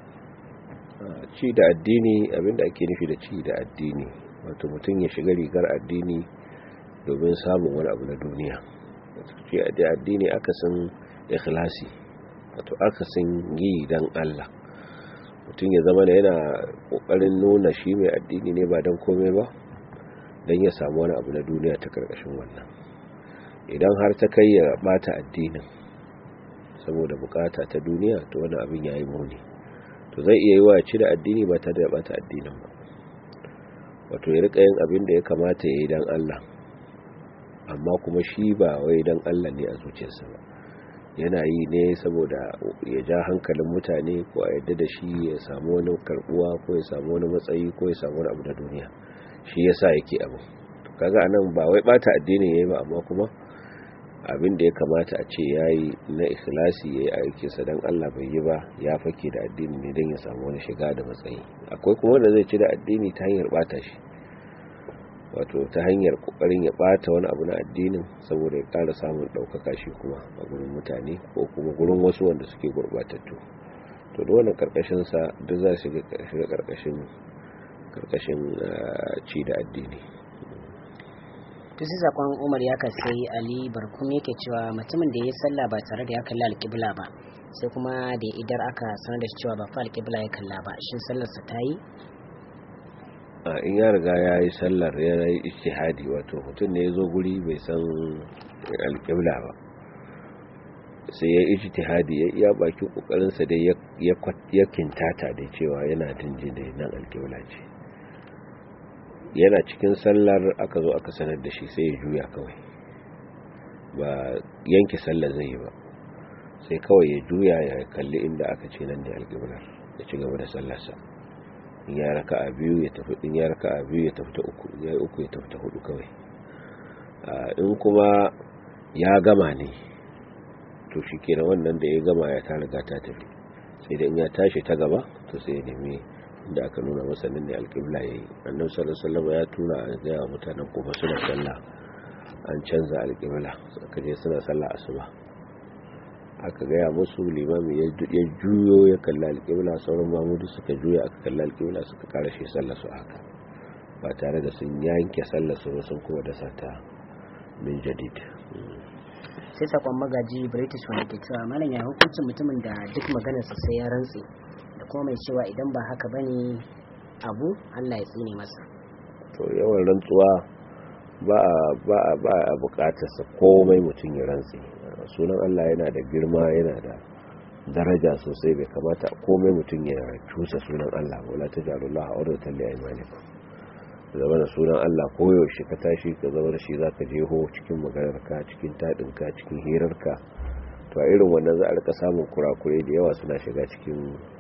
ci da addini abinda ake nufi da ci da addini wato mutum ya shiga rigar addini domin samun wani abu na duniya ci da addini akasin ikhlasi wato akasin yi dan Allah mutum ya zama da yana kokarin nuna shi mai addini ne ba dan komai ba dan ya samu wani abu na duniya ta karkashin wannan idan har ta kai ya bata addinin saboda bukata ta duniya to wani abin yayi muni to zai iya yi wa ci da addini ba tare da bata addinin ba wato ya rika yin abin da ya kamata ya yi dan Allah amma kuma shi ba wai dan Allah ne a zuciyarsa ba yana yi ne saboda ya ja hankalin mutane ko a yadda da shi ya samu wani karbuwa ko ya samu wani matsayi ko ya samu wani abu na duniya shi yasa yake abu kaga anan ba wai bata addinin yayi ba amma kuma abin da ya kamata a ce ya yi na ikhlasi ya yi aikinsa don Allah bai yi ba ya fake da addini ne don ya samu wani shiga da matsayi akwai kuma wanda zai ci da addini ta hanyar bata shi wato ta hanyar kokarin ya bata wani abu na addinin saboda ya kara samun daukaka shi kuma a gurin mutane ko kuma gurin wasu wanda suke gurbatattu to da wannan karkashin sa duk za su shiga karkashin karkashin ci da addini to sai zakon umar ya sai ali barkum yake cewa mutumin da ya yi sallah ba tare da ya kalli alƙibla ba sai kuma da idar aka sanar da cewa ba fa alƙibla ya kalla ba shin sallarsa ta yi a in ya riga ya yi sallar ya yi ijtihadi wato mutum ne ya zo guri bai san alƙibla ba sai ya yi ijtihadi ya iya bakin kokarinsa dai ya kintata da cewa yana dinjin da nan alƙibla ce yana cikin sallar aka zo aka sanar da shi sai ya juya kawai ba yanke sallar zai yi ba sai kawai ya juya ya kalli inda aka ce nan ne alƙiblar ya ci gaba da sallarsa in ya raka a biyu ya tafi in ya raka a biyu ya tafi ta uku ya yi uku ya tafi ta hudu kawai in kuma ya gama ne to shi kenan wannan da ya gama ya ta riga ta tafi sai da in ya tashi ta gaba to sai ya nemi da aka nuna masa nan ne alƙibla ya yi annan sallallahu ya tura a gaya mutanen kuma suna sallah an canza alƙibla suka je suna sallah asuba aka gaya musu limami ya juyo ya kalla alƙibla sauran mamudu suka juya aka kalla alƙibla suka kara shi sallah su haka ba tare da sun yanke sallah su sun kuma dasa ta min jadid sai sakon magaji british wanda ke cewa malam ya hukuncin mutumin da duk maganarsa sai ya rantse da kuma mai cewa idan ba haka bane abu allah ya tsine masa to yawan rantsuwa ba a ba a ba a bukatarsa komai mutum ya rantse sunan allah yana da girma yana da daraja sosai bai kamata komai mutum ya cusa sunan allah wala ta jarullah a wadda talle a imanikum zama da sunan Allah koyaushe ka tashi ka zama da shi za ka jeho cikin maganarka cikin taɗinka cikin hirarka to a irin wannan za a rika samun kurakurai da yawa suna shiga cikin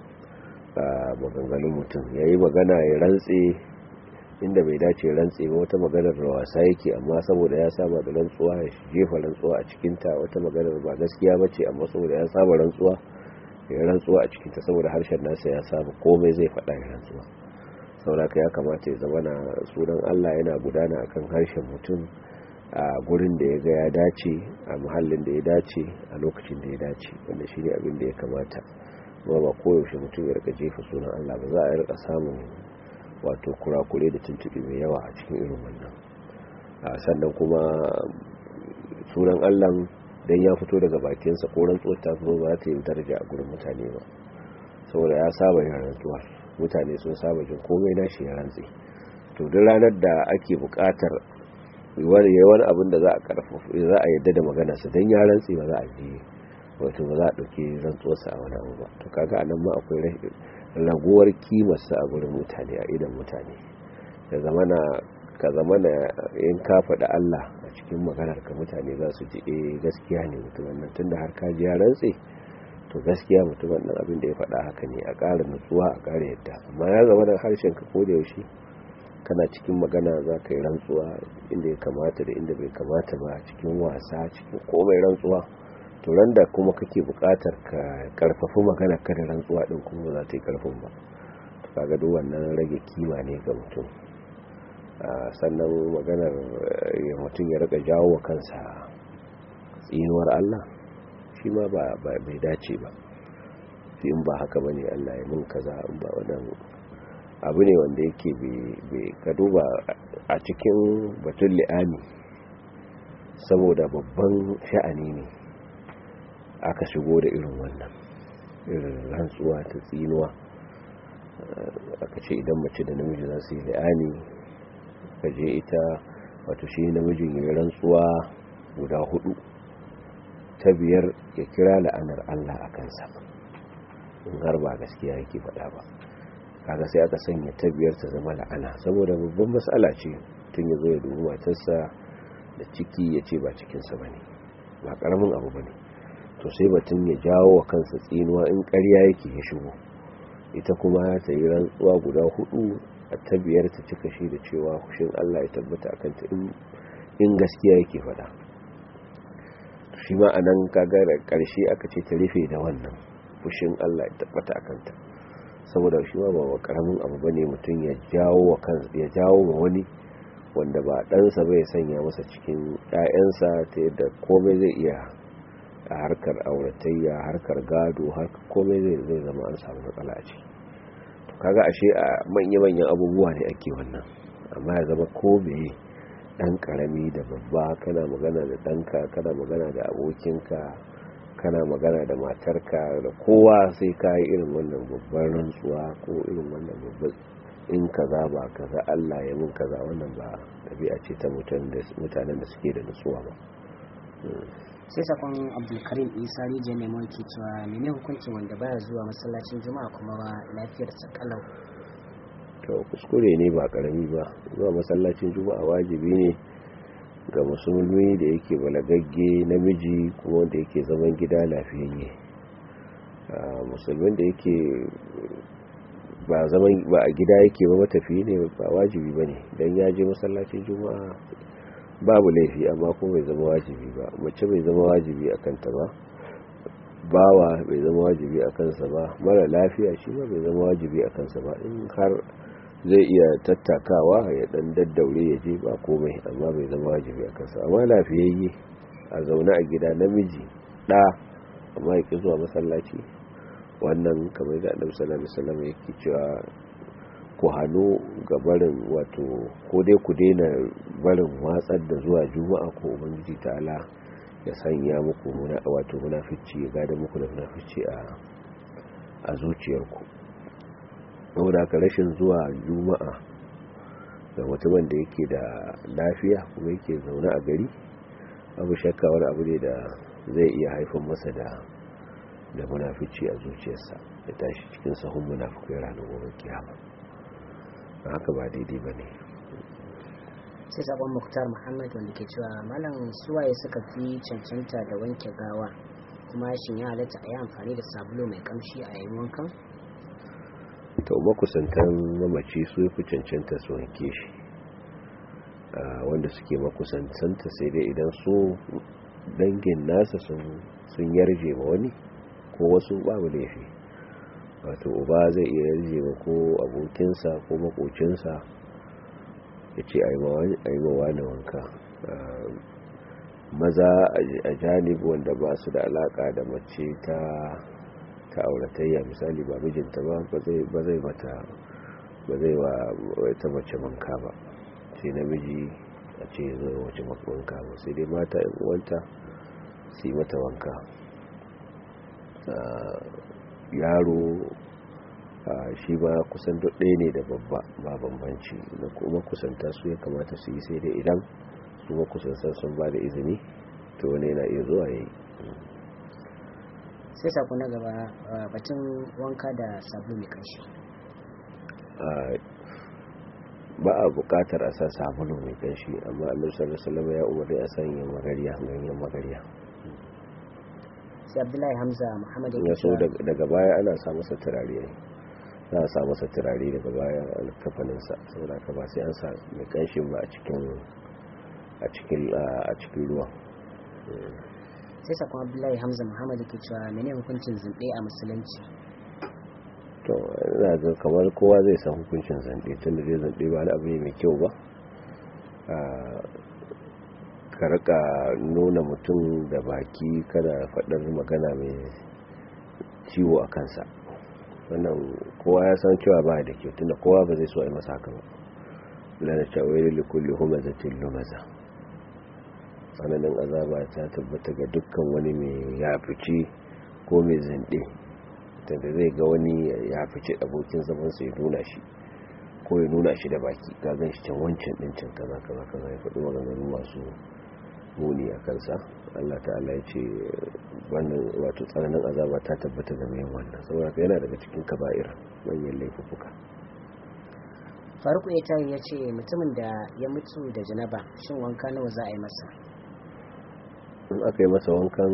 maganganun mutum ya yi magana ya rantse inda bai dace rantse ba wata maganar da wasa yake amma saboda ya saba da rantsuwa ya jefa rantsuwa a cikinta wata maganar ba gaskiya ba ce amma saboda ya saba rantsuwa ya rantsuwa a cikinta saboda harshen nasa ya saba komai zai faɗa ya rantsuwa sauraka ya kamata ya zama na sunan Allah yana gudana akan harshen mutum a gurin da ya ga ya dace a muhallin da ya dace a lokacin da ya dace wanda shi ne abin da ya kamata kuma ba koyaushe mutum ya rika jefa sunan Allah ba za a rika samun wato kurakure da tuntuɓe mai yawa a cikin irin wannan sannan kuma sunan Allah dan ya fito daga bakinsa ko rantsuwar ta zo ba ta yi daraja a gurin mutane ba saboda ya saba yin rantsuwar mutane sun saba jin komai na shi ya rantsi to duk ranar da ake bukatar wani wani abin da za a karfafa za a yadda da magana sa dan ya rantsi ba za a ji wato ba za a dauki rantsuwarsa a wani abu ba to kaga anan ma akwai raguwar kimar sa a gurin mutane a idan mutane da zamana ka zamana in ka faɗa Allah a cikin maganar ka mutane za su ji eh gaskiya ne mutum wannan tunda har ka ji ya rantsi to gaskiya mutumin nan abin da ya faɗa haka ne a ƙara nutsuwa a ƙara yadda amma ya zama da harshen ka koda yaushe kana cikin magana za ka yi rantsuwa inda ya kamata da inda bai kamata ba cikin wasa cikin komai rantsuwa to ran da kuma kake buƙatar ka karfafi magana ka da rantsuwa din kuma za ta yi karfin ba to kaga duk wannan rage kima ne ga mutum sannan maganar ya mutum ya rika jawo wa kansa tsinuwar Allah shi ma ba bai dace ba in ba haka ba ne allah ya mun kaza in ba wadan abu ne wanda yake bai ka duba a cikin batun li'ani saboda babban sha'ani ne aka shigo da irin wannan irin rantsuwa ta tsinuwa aka ce idan mace da namiji za su yi li'ani ka je ita wato shi namijin yi rantsuwa guda hudu ta biyar ya kira la'anar Allah a kansa in har ba gaskiya yake faɗa ba kaga sai aka sanya ta biyar ta zama la'ana saboda babban matsala ce tun ya zo ya dubi matarsa da ciki ya ce ba cikinsa ba ne ba ƙaramin abu ba ne to sai batun ya jawo wa kansa tsinuwa in ƙarya yake ya shigo ita kuma ta yi rantsuwa guda hudu a ta biyar ta cika shi da cewa hushin Allah ya tabbata a kanta in gaskiya yake faɗa shi ma a nan kaga da ƙarshe aka ce ta rufe da wannan fushin Allah ya tabbata a kanta saboda shi ma ba karamin abu ba ne mutum ya jawo wa kan ya jawo wa wani wanda ba ɗansa bai sanya masa cikin ‘ya'yansa ta yadda komai zai iya a harkar auratayya harkar gado harkar komai zai zai zama an samu matsala a ciki to kaga ashe a manya-manyan abubuwa ne ake wannan amma ya zama ko meye dan karami da babba kana magana da danka kana magana da abokinka kana magana da matarka da kowa sai ka yi irin wannan babban rantsuwa ko irin wannan babban in kaza ba kaza Allah ya mun kaza wannan ba tabi'a ce ta mutanen da suke da nutsuwa ba sai sakon abdulkarim isa rijiyar nemo ke cewa mene hukuncin wanda baya zuwa masallacin juma'a kuma ba lafiyarsa kalau to kuskure ne ba karami ba zuwa masallacin juma'a wajibi ne ga musulmi da yake balagagge namiji kuma wanda yake zaman gida lafiyayye musulmin da yake ba zaman ba a gida yake ba matafiyi ne ba wajibi ba ne don ya je masallacin juma'a babu laifi amma kuma bai zama wajibi ba mace bai zama wajibi a kanta ba bawa bai zama wajibi a kansa ba mara lafiya shi ma bai zama wajibi a kansa ba in har zai iya tattakawa ya dan daddaure ya je ba komai amma bai zama wajibi a kansa amma lafiyayye a zaune a gida namiji ɗa amma ya zuwa masallaci wannan kamar da annabi sallallahu alaihi wasallam yake cewa ku hannu ga barin wato ko dai ku daina barin watsar da zuwa juma'a ko ubangiji ta'ala ya sanya muku muna wato munafici ya gada muku da munafici a a zuciyarku saboda haka rashin zuwa juma'a da mutumin da yake da lafiya kuma yake zaune a gari abu shakka wani abu ne da zai iya haifar masa da da munafici a zuciyarsa ya tashi cikin sahun munafikai ranar gobe kiyama haka ba daidai ba ne sai sabon muktar muhammad wanda ke cewa malam suwaye suka fi cancanta da wanke gawa kuma shin ya halatta a yi amfani da sabulu mai kamshi a yayin wankan to makusantan mamaci su fi cancanta su wanke shi wanda suke makusantanta sai dai idan su dangin nasa sun yarje ma wani ko wasu babu laifi wato uba zai iya yarje ma ko abokinsa ko makocinsa ya ce a yi mawa da wanka maza a janibi wanda ba su da alaka da mace ta ta auratayya misali ba mijinta ba ba zai mata ba zai wa ta mace wanka ba sai namiji a ce zai wace wanka ba sai dai mata yan uwanta su yi mata wanka yaro shi ba kusan ɗaya ne da babba ba bambanci da kuma kusanta su ya kamata su yi sai dai idan su makusantar sun ba da izini to wani yana iya zuwa ya yi sai sako na gaba batun wanka da sabulu mai kanshi ba a bukatar a sa sabulu mai kanshi amma annabi sallallahu alaihi wasallam ya umarni a sanya magariya ganyen magariya sai abdullahi hamza muhammad ya so daga baya ana sa masa turare za a sa masa turare daga baya alkafaninsa saboda ka ba sai an sa mai kanshin ba a cikin a cikin a cikin ruwa sai sakon abdullahi hamza muhammad ke cewa mene hukuncin zunɗe a musulunci to ina ga kamar kowa zai san hukuncin zunɗe tun da zai zunɗe ba wani abu ne mai kyau ba ka rika nuna mutum da baki kada faɗar magana mai ciwo a kansa wannan kowa ya san cewa ba da kyau tunda kowa ba zai so a yi masa haka ba lana cewa yi kulli humazatin lumaza tsananin azaba ta tabbata ga dukkan wani mai ya fice ko mai zinde tunda zai ga wani ya fice abokin zamansa ya nuna shi ko ya nuna shi da baki ga gan shi can wancan din can kaza kaza kaza ya faɗi maganganu masu muni a kansa Allah ta'ala ya ce wannan wato tsananin azaba ta tabbata ga mai wannan saboda yana daga cikin kaba'ir manyan laifuka faruku ya tari ya ce mutumin da ya mutu da janaba shin wanka nawa za a yi masa in aka yi masa wankan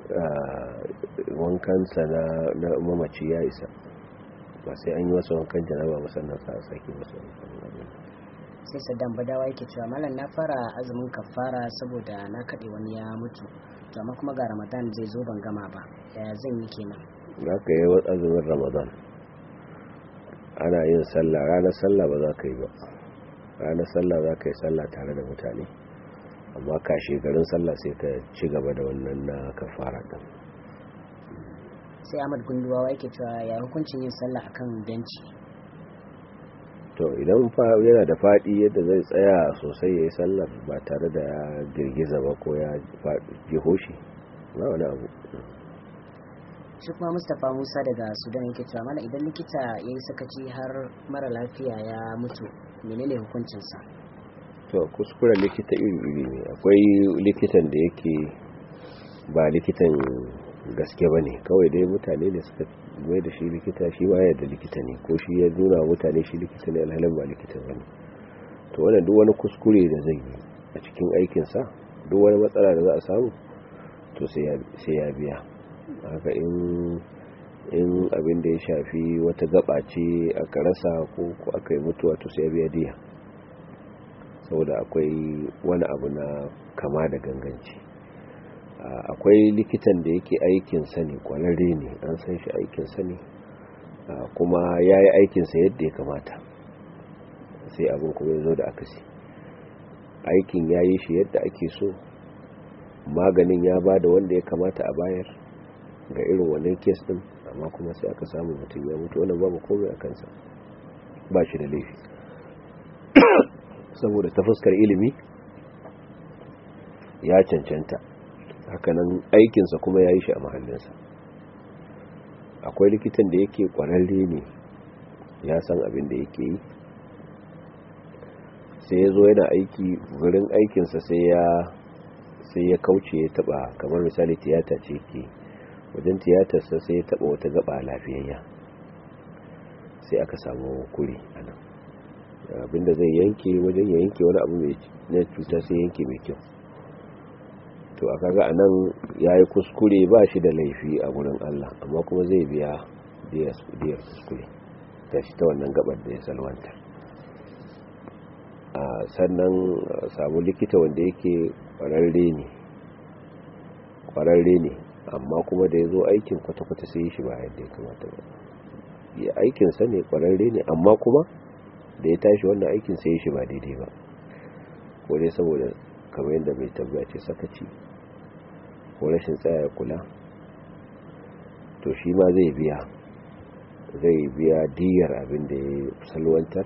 wankansa na mamaci ya isa ba sai an yi masa wankan janaba ba sannan sa a sake masa wankan sai saddam badawa yake cewa malam na fara azumin kafara saboda na kaɗe wani ya mutu to amma kuma ga ramadan zai zo ban gama ba yaya zan yi kenan za ka yi azumin ramadan ana yin sallah ranar sallah ba za ka yi ba ranar sallah za ka yi sallah tare da mutane amma kashe garin sallah sai ka ci gaba da wannan na kafara din sai ahmad gunduwa yake cewa ya hukuncin yin sallah akan benci to idan yana da faɗi yadda zai tsaya sosai ya yi sallar ba tare da ya girgiza ba ko ya jiho shi ba wani abu shi kuma mustapha musa daga sudan yake cewa mana idan likita ya yi sakaci har mara lafiya ya mutu menene hukuncinsa to kuskuren likita iri-iri ne akwai likitan da yake ba likitan gaske ba ne kawai dai mutane ne suka mai da shi likita shi ma yadda likita ne ko shi ya nuna mutane shi likita ne alhalin ba likita ba ne to wannan duk wani kuskure da zai yi a cikin aikinsa duk wani matsala da za a samu to sai ya biya haka in in abin da ya shafi wata gaba ce aka rasa ko aka yi mutuwa to sai ya biya diya saboda akwai wani abu na kama da ganganci akwai likitan da yake aikinsa ne kwararre ne an san shi aikinsa ne kuma ya yi aikinsa yadda ya kamata sai abin kuma ya zo da akasi aikin ya yi shi yadda ake so maganin ya ba da wanda ya kamata a bayar ga irin wannan kes din amma kuma sai aka samu mutum ya mutu wannan babu komai a kansa ba shi da laifi saboda ta fuskar ilimi ya cancanta hakanan aikinsa kuma ya yi shi a mahallinsa akwai likitan da yake kwararre ne ya san abin da yake yi sai ya zo yana aiki wurin aikinsa sai ya sai ya kauce ya taba kamar misali tiyata ce ke wajen tiyatarsa sai ya taba wata gaba lafiyayya sai aka samu kuri a nan abinda zai yanke wajen ya yanke wani abu mai na cuta sai yanke mai kyau to a kaga a nan ya yi kuskure ba shi da laifi a wurin allah amma kuma zai biya diyar kuskure ta shi ta wannan gabar da ya salwanta a sannan samu likita wanda yake kwararre ne kwararre ne amma kuma da ya zo aikin kwata-kwata sai shi ba yadda ya kamata ba ya aikinsa ne kwararre ne amma kuma da ya tashi wannan aikin sai shi ba daidai ba ko dai saboda kamar yadda mai tambaya ce sakaci ko rashin tsaya kula to shi ma zai biya zai biya diyar abin da ya salwantar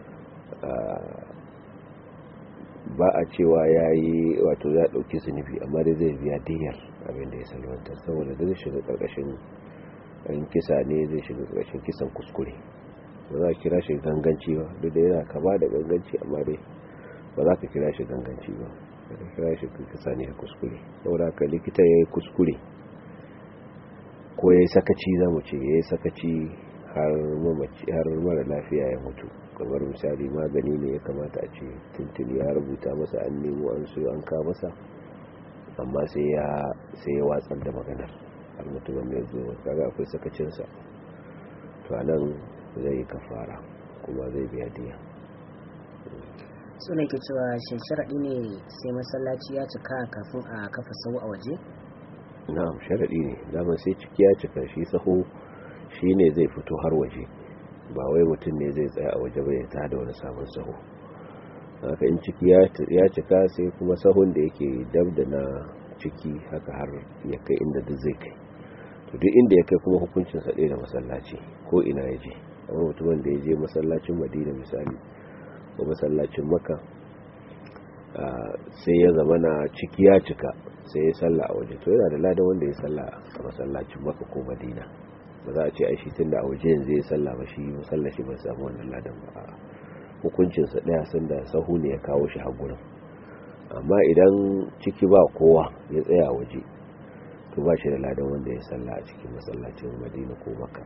ba a cewa ya yi wato ya ɗauki zunubi amma dai zai biya diyar abin da ya salwantar saboda zai shiga ƙarƙashin in kisa ne zai shiga ƙarƙashin kisan kuskure ba za ka kira shi ganganci ba duk da yana kama da ganganci amma dai ba za ka kira shi ganganci ba ka kira shi kisa ne kuskure saboda ka likita ya yi kuskure ko ya yi sakaci za mu ce ya yi sakaci har mara lafiya ya mutu kamar misali magani ne ya kamata a ce tuntuni ya rubuta masa an nemo an so an ka masa amma sai ya watsar da maganar har mutumin mai zo kaga akwai sakacinsa to nan zai yi kafara kuma zai biya diya suna ke cewa shin sharaɗi ne sai masallaci ya cika kafin a kafa sau a waje? na'am sharaɗi ne dama sai ciki ya cika shi saho shi ne zai fito har waje ba wai mutum ne zai tsaya a waje bai ta da wani sabon saho haka in ciki ya cika sai kuma sahun da yake dab da na ciki haka har ya kai inda duk zai kai to duk inda ya kai kuma hukuncin sa ɗaya da masallaci ko ina ya je amma mutumin da ya je masallacin madina misali ko masallacin maka sai ya zama na ciki ya cika sai ya salla a waje to yana da ladan wanda ya salla a masallacin maka ko madina ba za a ce ai shi tun da a waje yanzu ya salla ba shi masallaci ba samu wannan ladan ba hukuncinsa ɗaya sanda sahu ne ya kawo shi hagurin amma idan ciki ba kowa ya tsaya waje to ba shi da ladan wanda ya salla a cikin masallacin madina ko maka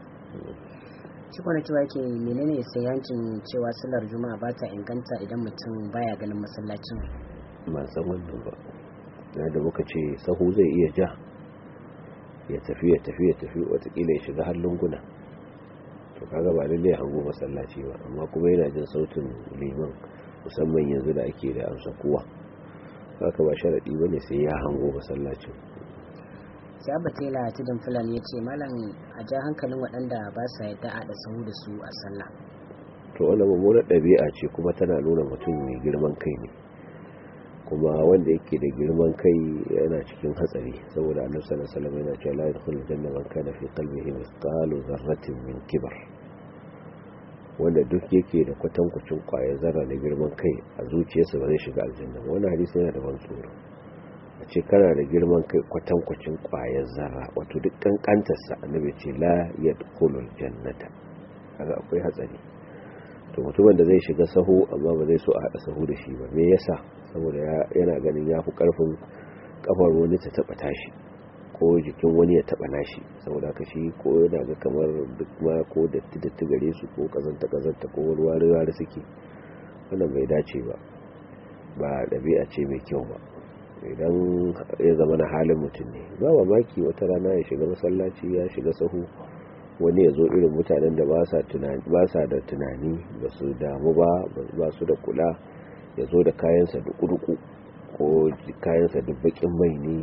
shi kwana cewa ke menene sayancin cewa sallar juma'a ba ta inganta idan mutum baya ganin masallacin ba san wannan ba na da muka ce sahu zai iya ja ya tafi ya tafi ya tafi watakila ya shiga har lunguna to kaga ba lalle hango masallaci ba amma kuma yana jin sautin liman musamman yanzu da ake da amsa kowa haka ba sharadi bane sai ya hango masallacin sai abba tela tudun fulani ya ce malam a ja hankalin waɗanda ba sa yadda a da sahu da su a sallah to wannan mummunar ɗabi'a ce kuma tana nuna mutum mai girman kai ne kuma wanda yake da girman kai yana cikin hatsari saboda annabi sallallahu alaihi wasallam yana cewa la yadkhulul janna man kana fi qalbihi mithqalu dharratin min kibar wanda duk yake da kwatankwacin kwayar zarra na girman kai a zuciyarsa ba zai shiga aljanna ba wannan hadisi yana da ban tsoro a ce kana da girman kai kwatankwacin kwayar zarra wato duk kankantarsa annabi ce la yadkhulul jannata kaga akwai hatsari to mutumin da zai shiga sahu amma ba zai so a haɗa sahu da shi ba me yasa saboda yana ganin ya fi ƙarfin kafar wani ta taɓa tashi ko jikin wani ya taɓa nashi saboda ka shi ko yana ga kamar duk ma ko datti datti gare su ko kazanta kazanta ko wani wari wari suke wannan bai dace ba ba ɗabi'a ce mai kyau ba idan ya zama na halin mutum ne ba mamaki wata rana ya shiga masallaci ya shiga sahu wani ya zo irin mutanen da ba sa da tunani ba su damu ba ba su da kula ya zo da kayansa da kurku ko kayansa da bakin mai ne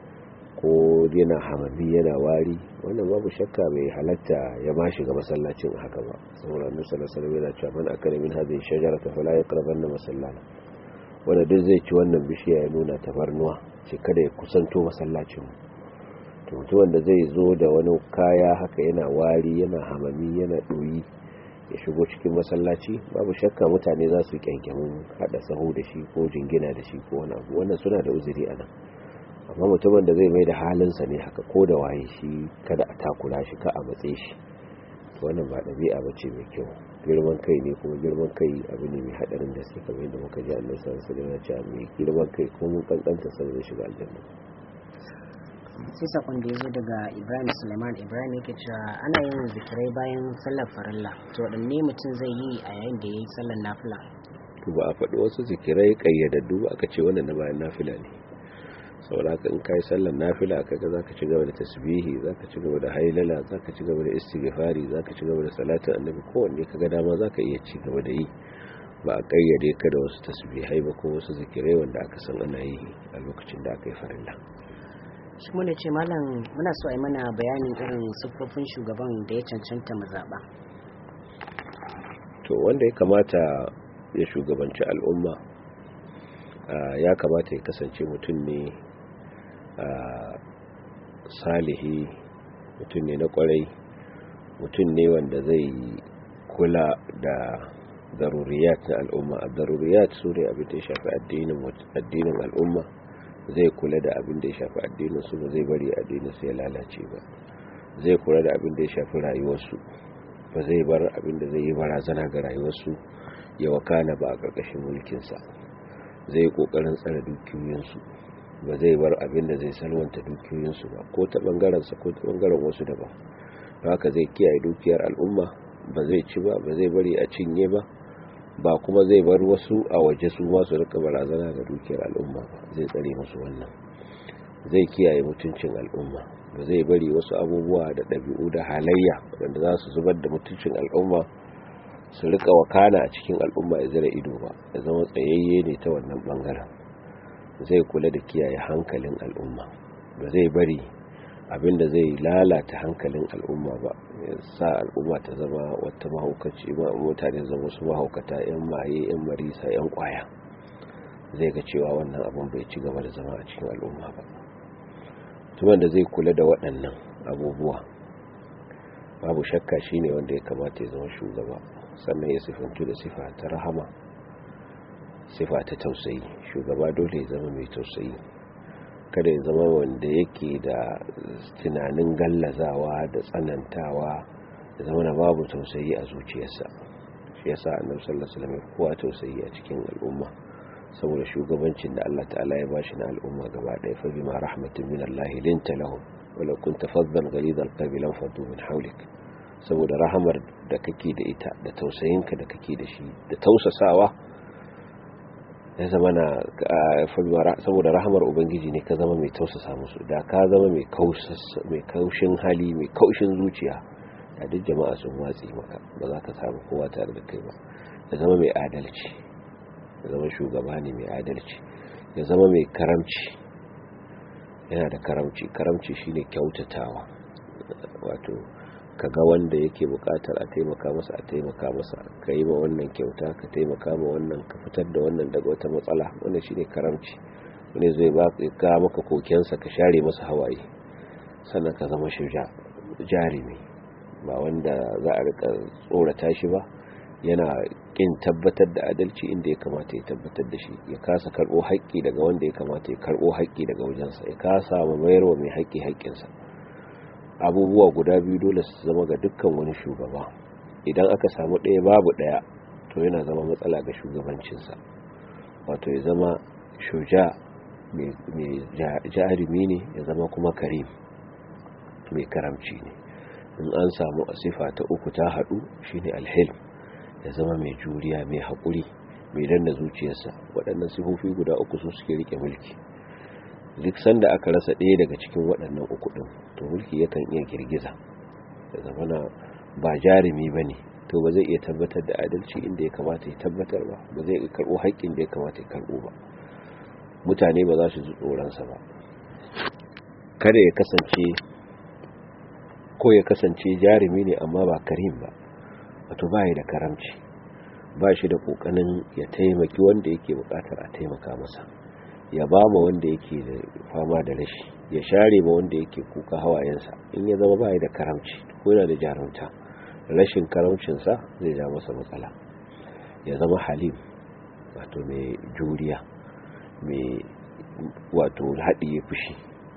ko yana hamami yana wari wannan babu shakka bai halatta ya ma shiga masallacin haka ba saboda annabi sallallahu alaihi wasallam yana cewa man akala min hadhihi shajarata fala yaqrabanna masallana wanda duk zai ci wannan bishiya ya nuna tabarnuwa ce kada ya kusanto masallacin to mutumin da zai zo da wani kaya haka yana wari yana hamami yana ɗoyi ya shigo cikin masallaci babu shakka mutane za su kyankyamin haɗa saho da shi ko jingina da shi ko wani abu wannan suna da uzuri a nan amma mutumin da zai mai da halinsa ne haka ko da waye shi kada a takura shi ka a matse shi wannan ba ɗabi'a ba ce mai kyau girman kai ne kuma girman kai abu ne mai haɗarin da sai kamar yadda muka ji annabi sallallahu alaihi wasallam cewa mai girman kai ko mun kankanta sai zai shiga aljanna sai sakon da ya zo daga ibrahim suleiman ibrahim yake cewa ana yin zikirai bayan sallar farilla to waɗanne mutum zai yi a yayin da ya yi sallar nafila to ba a faɗi wasu zikirai ƙayyadaddu ba aka ce wannan na bayan nafila ne saboda in ka yi sallar nafila kaga za ka ci gaba da tasbihi za ka ci gaba da hailala za ka ci gaba da istighfari za ka ci gaba da salatin annabi kowanne kaga dama za ka iya ci gaba da yi ba a ƙayyade ka da wasu tasbihai ba ko wasu zikirai wanda aka san ana yi a lokacin da aka yi farilla shi mu ce malam muna so a yi mana bayanin irin siffofin shugaban da ya cancanta mu zaɓa to wanda ya kamata ya shugabanci al'umma ya kamata ya kasance mutum ne salihi mutum ne na kwarai mutum ne wanda zai kula da daruriyat na al'umma a daruriyat su ne abin da ya shafi addinin al'umma zai kula da abin da ya shafi addinin su ba zai bari addinin su ya lalace ba zai kula da abin da ya shafi rayuwarsu ba zai bar abin da zai yi barazana ga rayuwarsu ya wakana ba a ƙarƙashin mulkinsa zai kokarin tsare dukiyoyinsu ba zai bar abin da zai salwanta dukiyoyinsu ba ko ta bangarensa ko ta bangaren wasu daban haka zai kiyaye dukiyar al'umma ba zai ci ba ba zai bari a cinye ba ba kuma zai bar wasu a waje su masu rika barazana ga dukiyar al'umma ba zai tsare musu wannan zai kiyaye mutuncin al'umma ba zai bari wasu abubuwa da ɗabi'u da halayya waɗanda za su zubar da mutuncin al'umma su rika wakana a cikin al'umma ya zira ido ba ya zama tsayayye ne ta wannan bangaren zai kula da kiyaye hankalin al'umma ba zai bari abinda zai lalata hankalin al'umma ba ya sa al'umma ta zama wata mahaukaci ba mutane zama su mahaukata yan maye yan marisa yan kwaya zai ga cewa wannan abin bai ci gaba da zama a cikin al'umma ba tuman da zai kula da waɗannan abubuwa babu shakka shine wanda ya kamata ya zama shugaba sannan ya sifantu da sifa ta rahama sifa ta tausayi shugaba dole ya zama mai tausayi kada ya zama wanda yake da tunanin gallazawa da tsanantawa da zama na babu tausayi a zuciyarsa shi yasa annabi sallallahu alaihi wasallam kowa tausayi a cikin al'umma saboda shugabancin da Allah ta'ala ya bashi na al'umma gaba ɗaya fa bima rahmatin min Allah linta lahum wala kunta faddan ghalidal qalbi lam faddu min hawlik saboda rahamar da kake da ita da tausayinka da kake da shi da tausasawa ya zama na saboda rahamar ubangiji ne ka zama mai tausasa musu da ka zama mai kaushin hali mai kaushin zuciya da duk jama'a sun watsi maka ba za ka samu kowa tare da kai ba ya zama mai adalci ya zama shugaba ne mai adalci ya zama mai karamci yana da karamci karamci shine kyautatawa wato ka ga wanda yake bukatar a taimaka masa a taimaka masa ka yi ma wannan kyauta ka taimaka ma wannan ka fitar da wannan daga wata matsala wannan shine karamci wani zai ba ka maka kokensa ka share masa hawaye sannan ka zama shuja jarumi ba wanda za a rika tsorata shi ba yana kin tabbatar da adalci inda ya kamata ya tabbatar da shi ya kasa karbo haƙƙi daga wanda ya kamata ya karbo haƙƙi daga wajensa ya kasa ma mayarwa mai haƙƙi haƙƙinsa abubuwa guda biyu dole su zama ga dukkan wani shugaba idan aka samu ɗaya babu ɗaya to yana zama matsala ga shugabancinsa wato ya zama shuja mai jarumi ne ya zama kuma karim mai karamci ne in an samu asifa ta uku ta haɗu shine alhilm ya zama mai juriya mai haƙuri mai danna zuciyarsa waɗannan sifofi guda uku su suke rike mulki duk sanda aka rasa ɗaya daga cikin waɗannan uku ɗin to mulki yakan iya girgiza da zamana ba jarumi ba ne to ba zai iya tabbatar da adalci inda ya kamata ya tabbatar ba ba zai iya karɓo haƙƙin da ya kamata ya karɓo ba mutane ba za su ji tsoronsa ba kada ya kasance ko ya kasance jarumi ne amma ba karim ba wato ba da karamci ba shi da ƙoƙarin ya taimaki wanda yake buƙatar a taimaka masa ya ba ma wanda yake da fama da rashi ya share ma wanda yake kuka hawayensa in ya zama bai da karamci ko yana da jarumta rashin karamcinsa zai ja masa matsala ya zama halim wato mai juriya mai wato haɗiye fushi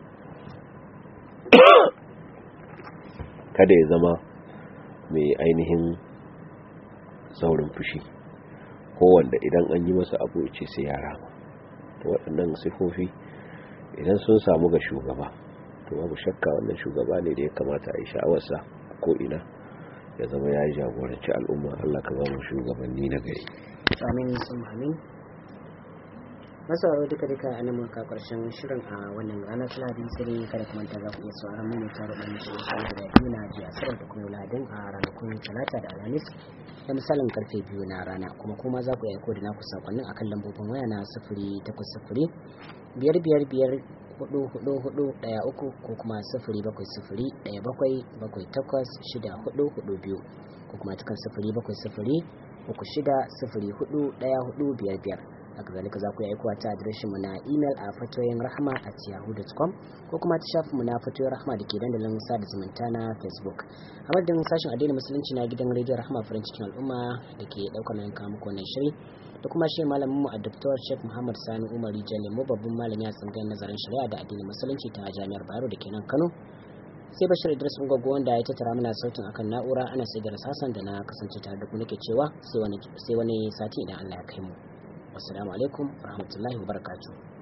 kada ya zama mai ainihin saurin fushi ko wanda idan an yi masa abu ce sai ya rama to waɗannan sifofi idan sun samu ga shugaba to babu shakka wannan shugaba ne da ya kamata a yi sha'awarsa ko ina ya zama ya yi jagoranci al'umma Allah ka zama shugabanni na gari amin sun amin masauraro duka duka a nan muka karshen shirin a wannan ranar lahadi sai kada kuma ta za ku iya sauran mu ta da ɗan shirin sai da biyu na jiya sarar da kuma ladin a ranakun talata da alhamis da misalin karfe biyu na rana kuma kuma za ku iya aiko da naku sakonnin akan lambobin waya na sifiri takwas sifiri biyar biyar biyar hudu hudu hudu daya uku ko kuma sifiri bakwai sifiri daya bakwai bakwai takwas shida hudu hudu biyu ko kuma cikin sifiri bakwai sifiri uku shida sifiri hudu daya hudu biyar biyar haka zalika za ku yi aikowa ta adireshin mu na imel a fatoyin rahama at yahoo.com ko kuma ta shafin mu na fatoyin rahama da ke dandalin sada zumunta na facebook a madadin sashen addinin musulunci na gidan rediyon rahama farin cikin al'umma da ke daukar nayin kawo muku wannan shiri da kuma shi malamin mu a dr sheikh muhammad sani umar jalemo babban malami a tsangayin nazarin shari'a da addinin musulunci ta jami'ar bayero da ke nan kano sai bashir idris gogo wanda ya tattara mana sautin akan na'ura ana sai da rasasan da na kasance tare da ku nake cewa sai wani sati idan allah ya kai mu wassalamu alaikum warahmatullahi wabarakatuh